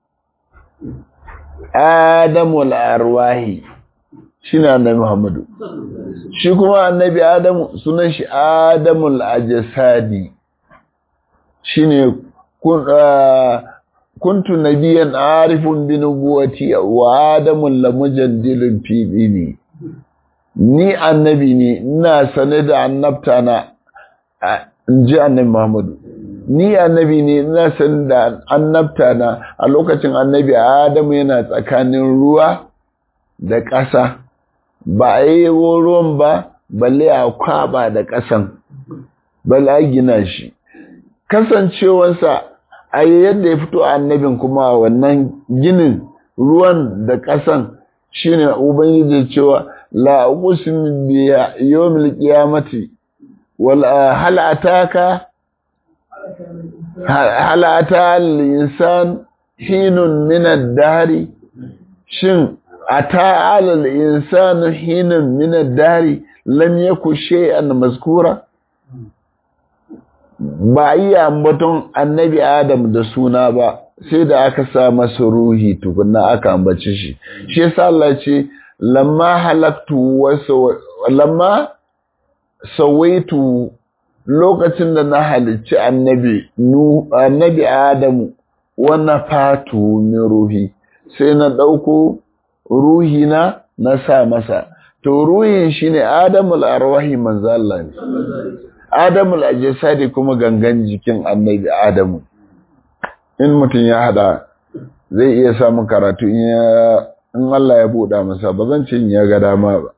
Adamul Arwahi shine annabi Muhammadu shi kuma annabi Adamu sunan shi Adamul Ajsadi shine kun kuntu nabiyan arifun bi nubuwati wa adamun lamujaddilun fi dini ni annabi ne ina sane da annabta na inji annabi Muhammadu ni annabi ne ina sane da annabta na a lokacin annabi Adamu yana tsakanin ruwa da ƙasa ba a yi ruwan ba balle a kwaba da ƙasan balle a gina shi kasancewarsa a yadda ya fito annabin kuma wannan ginin ruwan da ƙasan shine ubangiji cewa la uqsim bi yawmil qiyamati wal hal ataka hal ata al insan hinun min ad-dahr shin ata al insan hinun min ad-dahr lam yakun shay'an mazkura ba iya ambaton annabi Adam da suna ba sai da aka sa masa ruhi tukunna aka ambace shi shi yasa Allah ce lamma halaktu wa lamma sawaitu lokacin da na halicci annabi nu annabi Adamu wa nafatu min ruhi sai na dauko ruhi na na sa masa to ruhin shine Adamul arwahi manzo Allah ne Adamul ajsadi kuma gangan jikin annabi Adamu in mutum ya hada zai iya samun karatu in ya in Allah ya buɗa masa ba zan ce in ya ga dama ba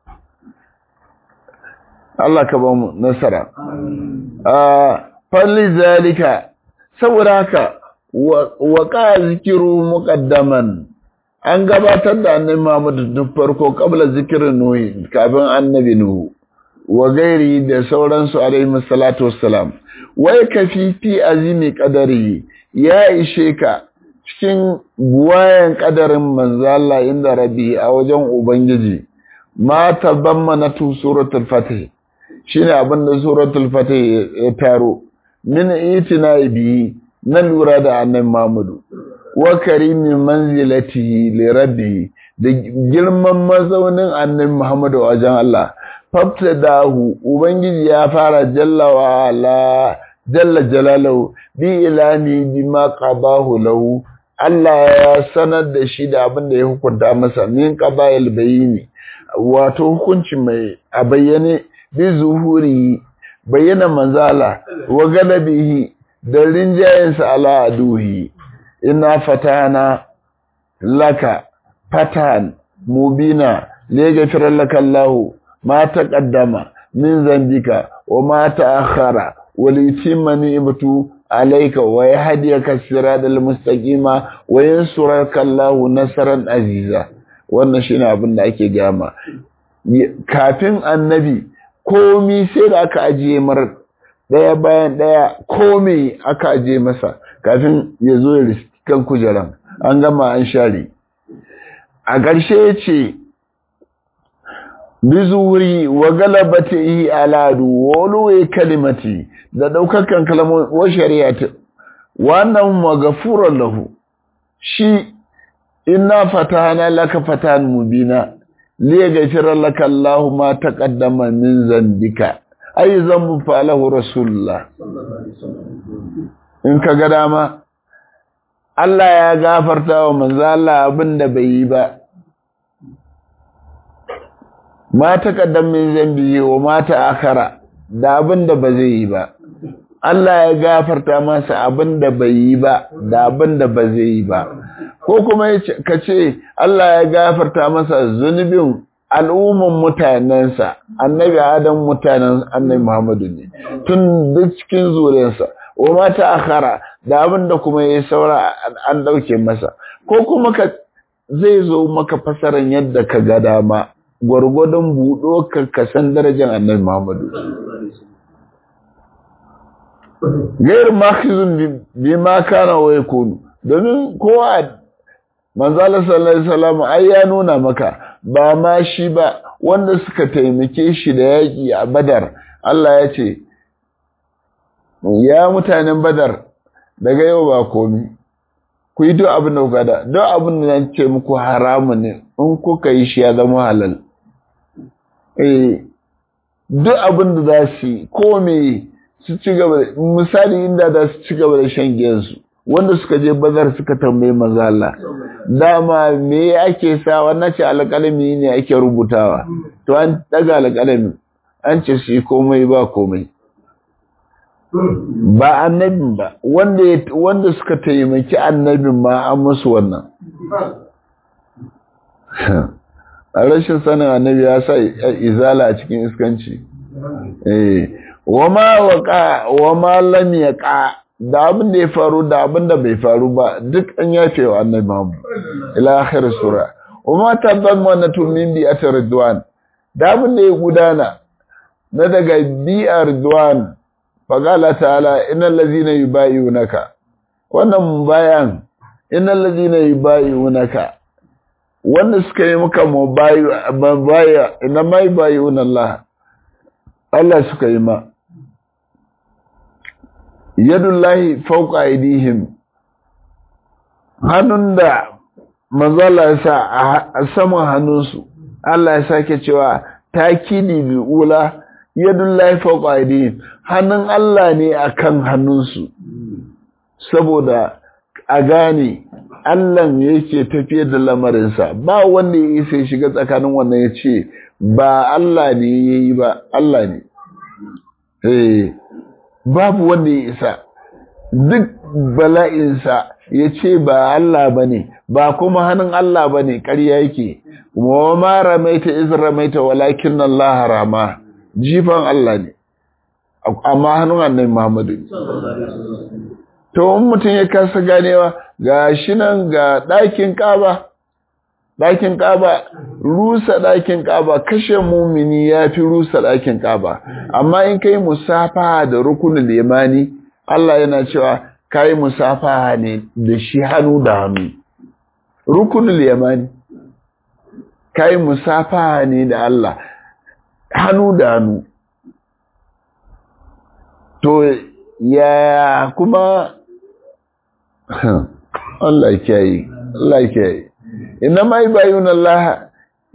Allah ka ba mu nasara a falli zalika saboda haka wa ka zikiru muqaddaman an gabatar da annabi Muhammad tun farko kabla zikirin Nuhu kafin annabi Nuhu wa gairi da sauransu alaihi salatu wassalam wai ka fi fi azimi kadari ya ishe ka cikin buwayen kadarin manzo Allah inda rabbi a wajen ubangiji ma tabammana tu suratul fatih shine abin da suratul fatih ya taro min itina bi na lura da annabi Muhammadu wa karimi manzilatihi li rabbi da girman mazaunin annabi Muhammadu wajen Allah fabtadahu ubangiji ya fara jalla wa ala jalla jalalahu bi ilani bima qabahu lahu Allah ya sanar da shi da abin da ya hukunta masa min qabayil bayini wato hukunci mai a bayyane bi zuhuri bayyana manzala wa galabihi da rinjayensa ala aduhi ina fatana laka fatan mubina liyaghfir laka Allah ma taqaddama min zambika wa ma ta'akhkhara wa litimma ni'matu alayka wa yahdiyaka siratal mustaqima wa yansuraka Allah nasran aziza wannan shine abin da ake gama kafin annabi komi sai da aka ajiye mar daya bayan daya komi aka ajiye masa kafin ya zo ya kan kujeran an gama an share a ƙarshe ya ce bizuri wa galabati aladu wa ulwi kalimati da daukakan kalmomin wa shari'ati wannan maghfuran lahu shi inna fatahna laka fatan mubina li yaghfira laka Allahu ma taqaddama min zambika ay zambu falahu rasulullah in ka ga dama Allah ya gafarta wa manzo Allah abinda bai yi ba ma taqaddam min zambi wa ma ta'akhara da abinda ba zai yi ba Allah ya gafarta masa abinda bai yi ba da abinda ba zai yi ba ko kuma ka ce Allah ya gafarta masa zunubin al'umman mutanensa annabi adam mutanen annabi Muhammadu ne tun duk cikin zuriyarsa wa mata akhara da abin da kuma yayi saura an dauke masa ko kuma ka zai zo maka fasaran yadda ka ga dama gwargwadon buɗo ka kasan darajar annabi Muhammadu gairu makhizun bi ma kana wa yakunu domin kowa manzala sallallahu alaihi wasallam ai ya nuna maka ba ma shi ba wanda suka taimake shi da yaki a Badar Allah ya ce ya mutanen Badar daga yau ba komi ku yi duk abin da kuka da duk abin da zan ce muku haramu ne in kuka yi shi ya zama halal eh duk abin da za su yi ko me su ci gaba misali inda za su ci gaba da shan giyansu wanda suka je bazar suka tambayi maza Allah dama me ake sa wannan ce alƙalami ne ake rubutawa to an daga alƙalami an ce su yi komai ba komai ba annabin ba wanda wanda suka taimaki annabin ma an musu wannan a rashin sanin annabi ya sa izala a cikin iskanci eh wama waqa wama lam yaqa da abin da ya faru da abin da bai faru ba duk an yafe wa annabi Muhammad ila akhir sura wama tadammanatu min bi'ati ridwan da abin da ya gudana na daga bi'ar ridwan faqala ta'ala innal ladhina yubayyi'unaka wannan bayan innal ladhina yubayyi'unaka wanda suka yi maka mubaya ina mai bayyuna Allah Allah suka yi ma yadullahi fauka aidihim hannun da manzala ya sa a saman hannunsu Allah ya sake cewa takidi bil ula yadullahi fauka aidihim hannun Allah ne akan hannunsu saboda a gane Allah yake tafiye da lamarinsa ba wanda ya isa shiga tsakanin wannan ya ce ba Allah ne ya yi ba Allah ne eh babu wanda ya isa duk bala'insa ya ce ba Allah ba ne ba kuma hannun Allah ba ne ƙarya yake wa ma ramaita iz ramaita walakin Allah rama jifan Allah ne amma hannun annabi Muhammadu to in mutum ya kasa ganewa ga shi nan ga ɗakin ƙaba ɗakin ƙaba rusa ɗakin ƙaba kashe mumini ya fi rusa ɗakin ƙaba amma in kai musafaha da rukunin limani Allah yana cewa kai musafaha ne da shi hannu da hannu rukunin limani kai musafaha ne da Allah hannu da hannu to ya kuma Allah kiyaye Allah kiyaye inna ma yubayuna Allah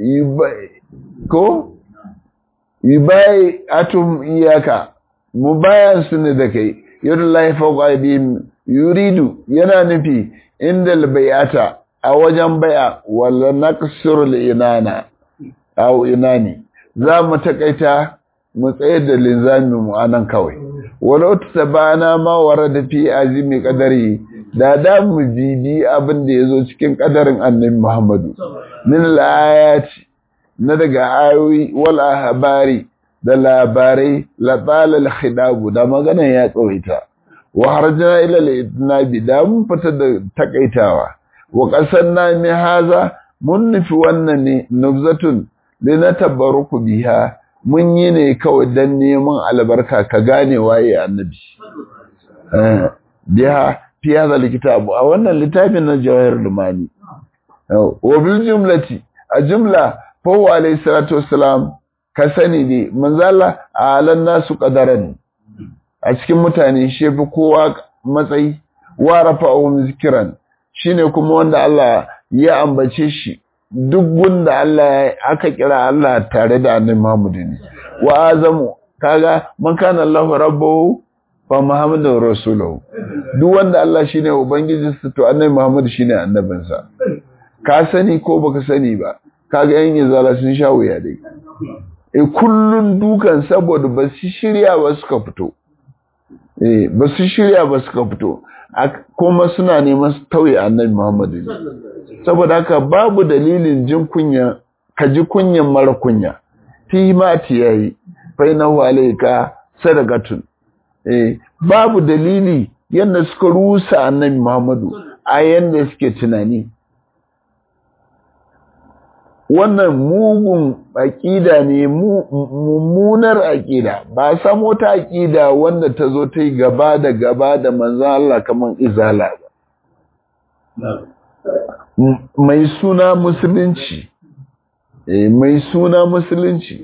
ko yubai atum iyaka mubayan sunne da kai yadullahi fawqa aydihim yuridu yana nufi inda albayata a wajen bai'a wala naqsuru inana aw inani za mu takaita mu tsaye da linzamin mu anan kawai walau tabana ma warada fi azimi qadari da da mu bibi abin da yazo cikin kadarin annabi Muhammadu min al-ayati na daga ayoyi wal ahbari da labarai la bala al-khidab da magana ya tsawaita wa harjana ila al-idnabi da mun fita da takaitawa wa qasanna mi haza mun nufi wannan ne nubzatun linatabaruku biha mun yi ne kawai dan neman albarka ka gane waye annabi eh biha fi hadha alkitab a wannan littafin na jawahir lumani wa bil jumlati a jumla fa wa alayhi salatu wassalam ka sani ne manzala alan nasu qadaran a cikin mutane shi fi kowa matsayi wa rafa'u zikran shine kuma wanda Allah ya ambace shi duk gunda Allah aka kira Allah tare da annabi Muhammad ne wa azamu kaga man kana Allah rabbuhu fa Muhammadu rasuluhu duk wanda Allah shine ubangijinsa to annabi Muhammad shine annabinsa ka sani ko baka sani ba kaga yan izala sun sha wuya dai eh kullun dukan saboda ba su shirya ba suka fito eh ba su shirya ba suka fito kuma suna neman su tauye annabi Muhammad saboda haka babu dalilin jin kunya ka ji kunyan mara kunya fi mati yayi fa inahu alayka sadaqatun eh babu dalili yanda suka rusa annabi Muhammadu a yanda suke tunani wannan mugun aƙida ne mummunar aƙida ba samo ta aƙida wanda ta zo ta yi gaba da gaba da manzan Allah kamar izala ba mai suna musulunci mai suna musulunci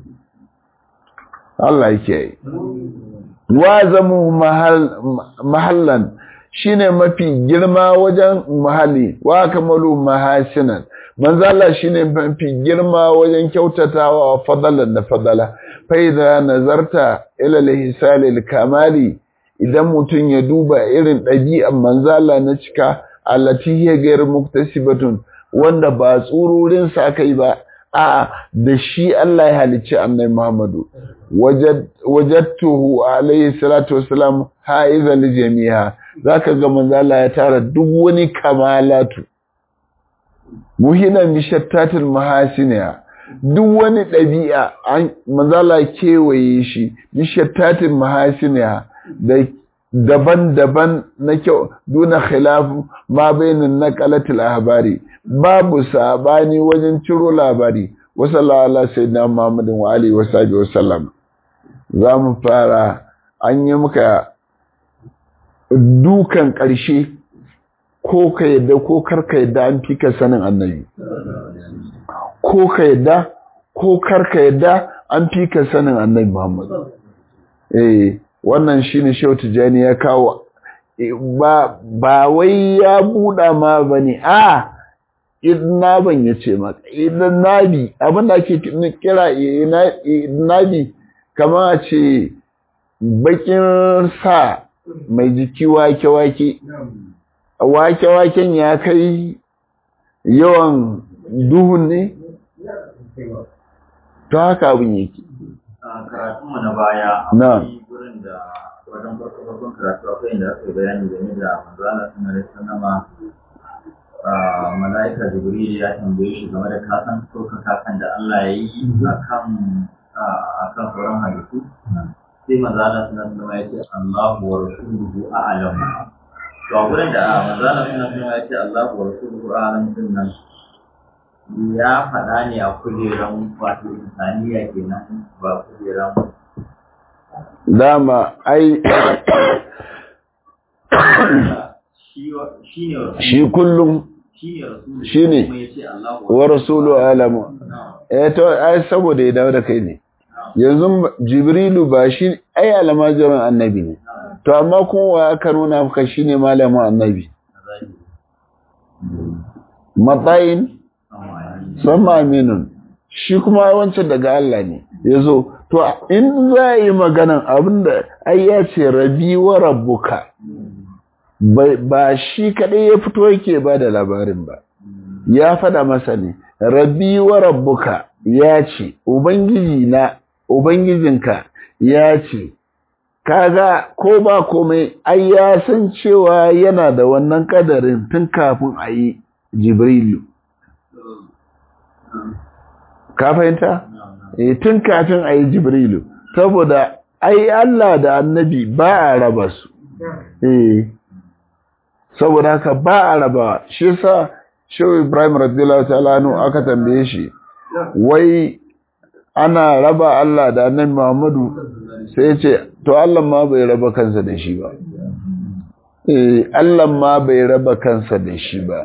Allah yake yi wazamu mahallan shine mafi girma wajen mahalli wa kamalu mahasinan manzo Allah shine mafi girma wajen kyautatawa wa fadalan da fadala fa idza nazarta ila al kamali idan mutun ya duba irin ɗabi'an manzo Allah na cika allati hiya ghayr muktasibatun wanda ba tsururin sa kai ba a da shi Allah ya halicci annabi Muhammadu wajadtuhu alayhi salatu wassalam haiza li jami'a zaka ga manzo Allah ya tara duk wani kamalatu muhina mishattatul mahasiniya duk wani ɗabi'a manzo Allah kewaye shi mishattatul mahasiniya da daban-daban na kyau duna khilafu ma bainin naqalatul ahbari babu sabani wajen ciro labari wa sallallahu ala sayyidina muhammadin wa alihi wa sahbihi wa sallam zamu fara an yi muka dukan ƙarshe ko ka yadda ko karka yadda an fi ka sanin annabi ko ka yadda ko karka yadda an fi ka sanin annabi muhammad eh wannan shine Shehu Tijani ya kawo ba ba wai ya buɗa ma bane a idna ban yace maka idan nabi abin da ake kira nabi kamar a ce bakin sa mai jiki wake wake wake waken ya kai yawan duhun ne to haka abin yake karatunmu na baya na wurin da wajen farko farkon karatu akwai inda aka yi bayani game da manzala suna da sanama mala'ika jibril ya tambaye shi game da kasan sauka kasan da Allah ya yi akan akan sauran halittu sai manzala suna suna ya ce Allahu wa rasuluhu a'lam to a wurin da manzala suna suna ya ce Allahu wa rasuluhu a'lam din nan ya faɗa ne a kujeran wato insaniya kenan ba kujeran dama ai shi kullum shi ne wa rasulu alamu eh to ai saboda ya dawo da kai ne yanzu jibrilu ba shi ai almajirin annabi ne to amma kuma aka nuna maka shine malamin annabi matsayin sama aminun shi kuma wancan daga Allah ne ya zo to in za a yi maganan abinda ai ya ce rabi wa rabbuka ba shi kaɗai ya fito yake ba da labarin ba ya faɗa masa ne rabi wa rabbuka ya ce ubangiji na ubangijinka ya ce kaga ko ba komai ai ya san cewa yana da wannan kadarin tun kafin a yi jibrilu ka fahimta? E, tun kafin a yi jibrilu saboda ai Allah da annabi ba a raba su e, saboda haka ba a raba shi sa shehu ibrahim radiyallahu ta'ala aka tambaye shi wai ana raba Allah da annabi Muhammadu sai ce to Allah ma bai raba kansa da shi ba eh Allah ma bai raba kansa da shi ba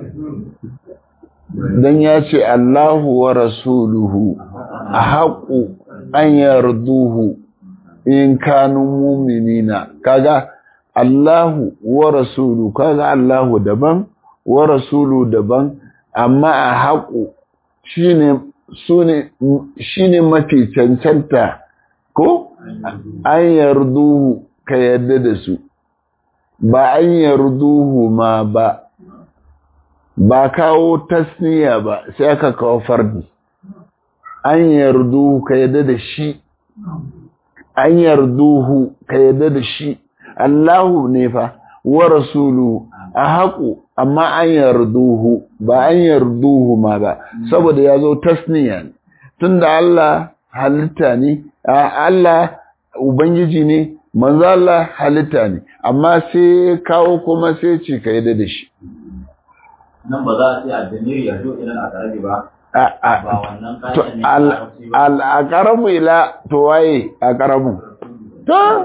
dan ya ce Allahu wa rasuluhu ahaqu an yarduhu in kanu mu'minina kaga Allahu wa rasulu kaga Allahu daban wa rasulu daban amma ahaqu shine sune shine mafi cancanta ko an yarduhu ka yadda da su ba an yarduhu ma ba ba kawo tasniya ba sai aka kawo fardi an yarduhu ka yadda da shi an yarduhu ka yadda da shi Allahu ne fa wa rasulu a haƙu amma an yarduhu ba an yarduhu ma ba saboda ya zo tasniya ne tunda Allah halitta ne Allah ubangiji ne manzo Allah halitta ne amma sai kawo kuma sai ce ka yadda da shi nan ba za a ce addamiri ya zo idan a karabi ba ba wannan to ƙashin ne a larabci ba al'akaramu ila to waye akaramu to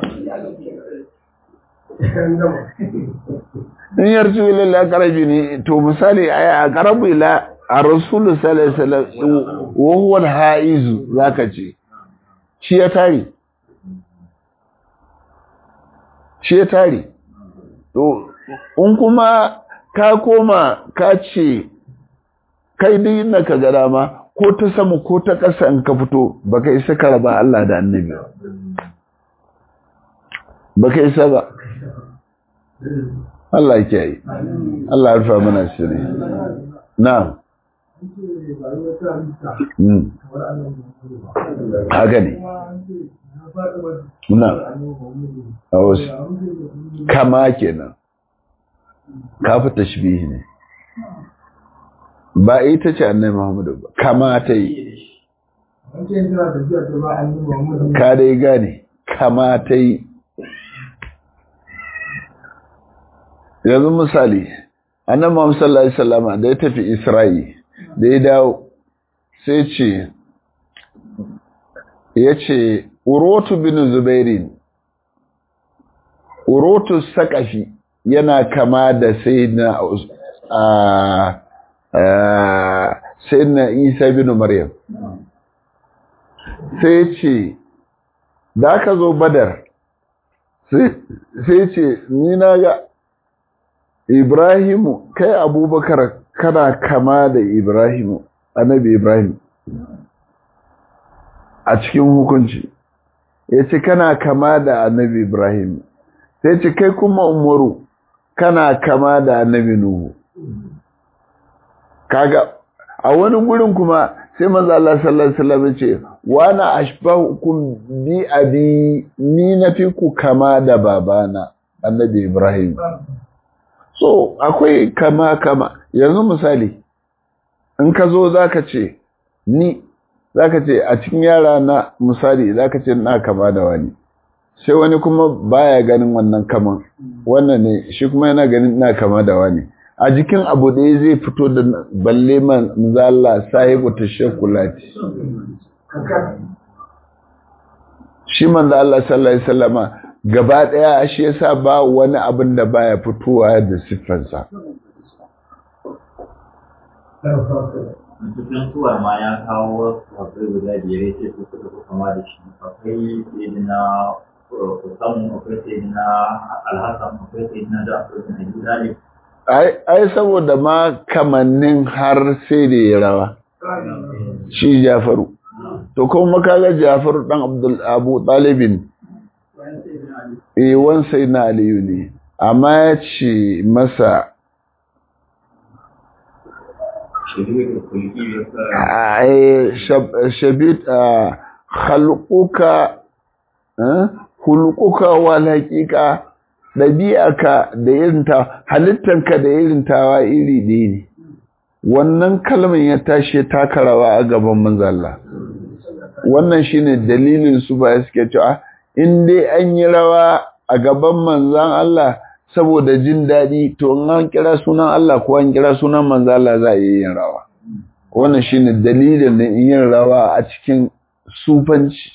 in yarju ila akarabi ne to misali ai akaramu ila a rasulu sallallahu alaihi wasallam wa huwa al-haizu zaka ce shi ya tare shi ya tare to in kuma ka koma ka ce kai dai inda ka ga dama ko ta sama ko ta ƙasa in ka fito baka isa ka raba Allah da annabi ba baka isa ba Allah ya yi Allah ya rufa mana shiri na'am Mm. haka ne na'am a wasu kama kenan kafa tashbihi ne ba ita ce annai Muhammadu ba kama ta yi ka dai gane kama ta yi yanzu misali annan Muhammadu sallallahu alaihi wasallama da ya tafi Isra'i da ya dawo sai ce ya ce urotu bin zubairin urotu sakafi yana kama da sai na sai na isa bin maryam sai ce da aka zo badar sai ce ni na ga ibrahimu kai abubakar kana kama da ibrahimu annabi ibrahim a cikin hukunci ya ce kana kama da annabi ibrahim sai ce kai kuma umaru kana kama da annabi nuhu kaga a wani gurin kuma sai manzo Allah sallallahu alaihi wasallam ce wa na ashbahukum bi abi ni nafi ku kama da babana annabi Ibrahim so akwai kama kama yanzu misali in ka zo zaka ce ni zaka ce a cikin yara na misali zaka ce na kama da wani sai wani kuma baya ganin wannan kaman wannan ne shi kuma yana ganin na kama da wani a jikin abu ɗaya zai fito da balle man zalla sahibu tashakulati shi man da Allah sallallahu alaihi wasallama gaba ɗaya shi yasa ba wani abin da baya fitowa da siffarsa cikin suwar ma ya kawo akwai guda biyar ya ce su suka fi kama da shi akwai sayyidina kusan akwai sayyidina alhassan akwai sayyidina jafar bin abi talib ai saboda ma kamannin har sai da ya rawa shi jafaru to kuma kaga jafaru dan abdul abu talibin eh wan sai na aliyu ne amma ya ce masa shabit khalquka hulquka wal haqiqa ɗabi'arka da irinta halittanka da irin tawa iri ɗaya ne wannan kalmar ya tashi taka rawa a gaban manzalla wannan shine dalilin su ba suke cewa in dai an yi rawa a gaban manzan Allah saboda jin daɗi to in an kira sunan Allah ko an kira sunan manzan Allah za a yi yin rawa wannan shine dalilin da yin rawa a cikin sufanci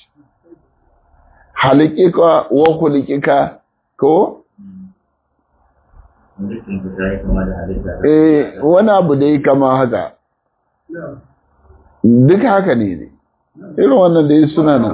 halikika wa kulikika ko Eh, wani abu da yi kama haka. Duk haka ne ne. Irin wannan da yi suna nan.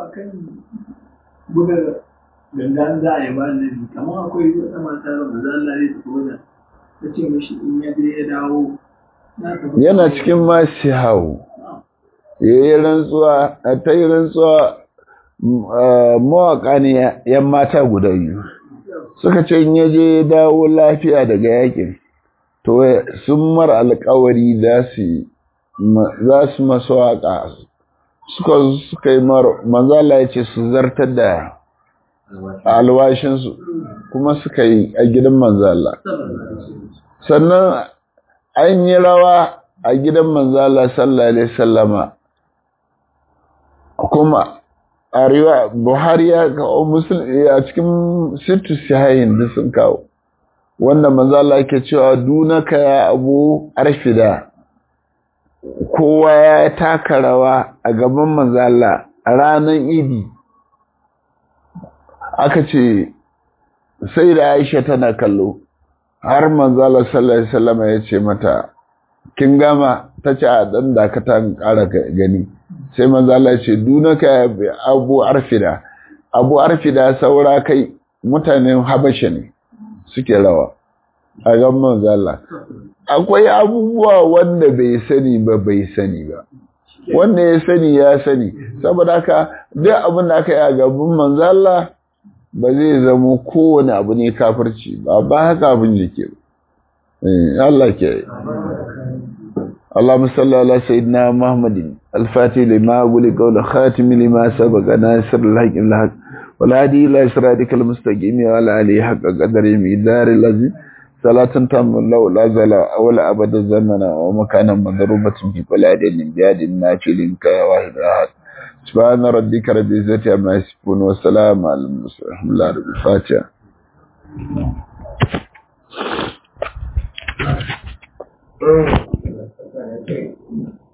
Gangan za a yi ba nabi, kamar akwai wata mata da maza Allah ne ta koda, ta ce mishi in ya je ya dawo. Yana cikin masu hau. Ya yi rantsuwa, ta yi rantsuwa mawaƙa ne ‘yan mata guda biyu. suka ce in yaje ya dawo lafiya daga yakin to sun mar alkawari za su za su masu waka suka suka yi mar manzala ya ce su zartar da alwashinsu kuma suka yi a gidan manzala sannan an yi rawa a gidan manzala sallallahu alaihi sallama kuma a riwa buhari ya kawo musulmi a cikin sittu shahayin da sun kawo wanda manzala ke cewa dunaka ya abu arfida kowa ya taka rawa a gaban manzala a ranar idi aka ce sai da aisha tana kallo har manzala sallallahu alaihi wasallam ya ce mata kin gama ta ce a dan dakata ƙara gani sai manzala ce dunaka abu arfida abu arfida saura kai mutanen habasha ne suke rawa a gan manzala akwai abubuwa wanda bai sani ba bai sani ba wanda ya sani ya sani saboda haka duk abin da aka yi a gaban manzala ba zai zamo kowane abu ne kafirci ba ba haka abin yake ba Allah ke yi اللهم صل على سيدنا محمد الفاتح لما أقول قول خاتم لما سبق ناصر الحق الحق والهادي إلى صراطك المستقيم وعلى آله حق قدر مقدار الذي صلاة تم لو لا زال أول أبد الزمن ومكانا مضروبة في كل عدد بيد ناكل كواحد أحد سبحان ربك رب العزة عما يصفون والسلام على المرسلين الحمد لله رب الفاتحة Thank you.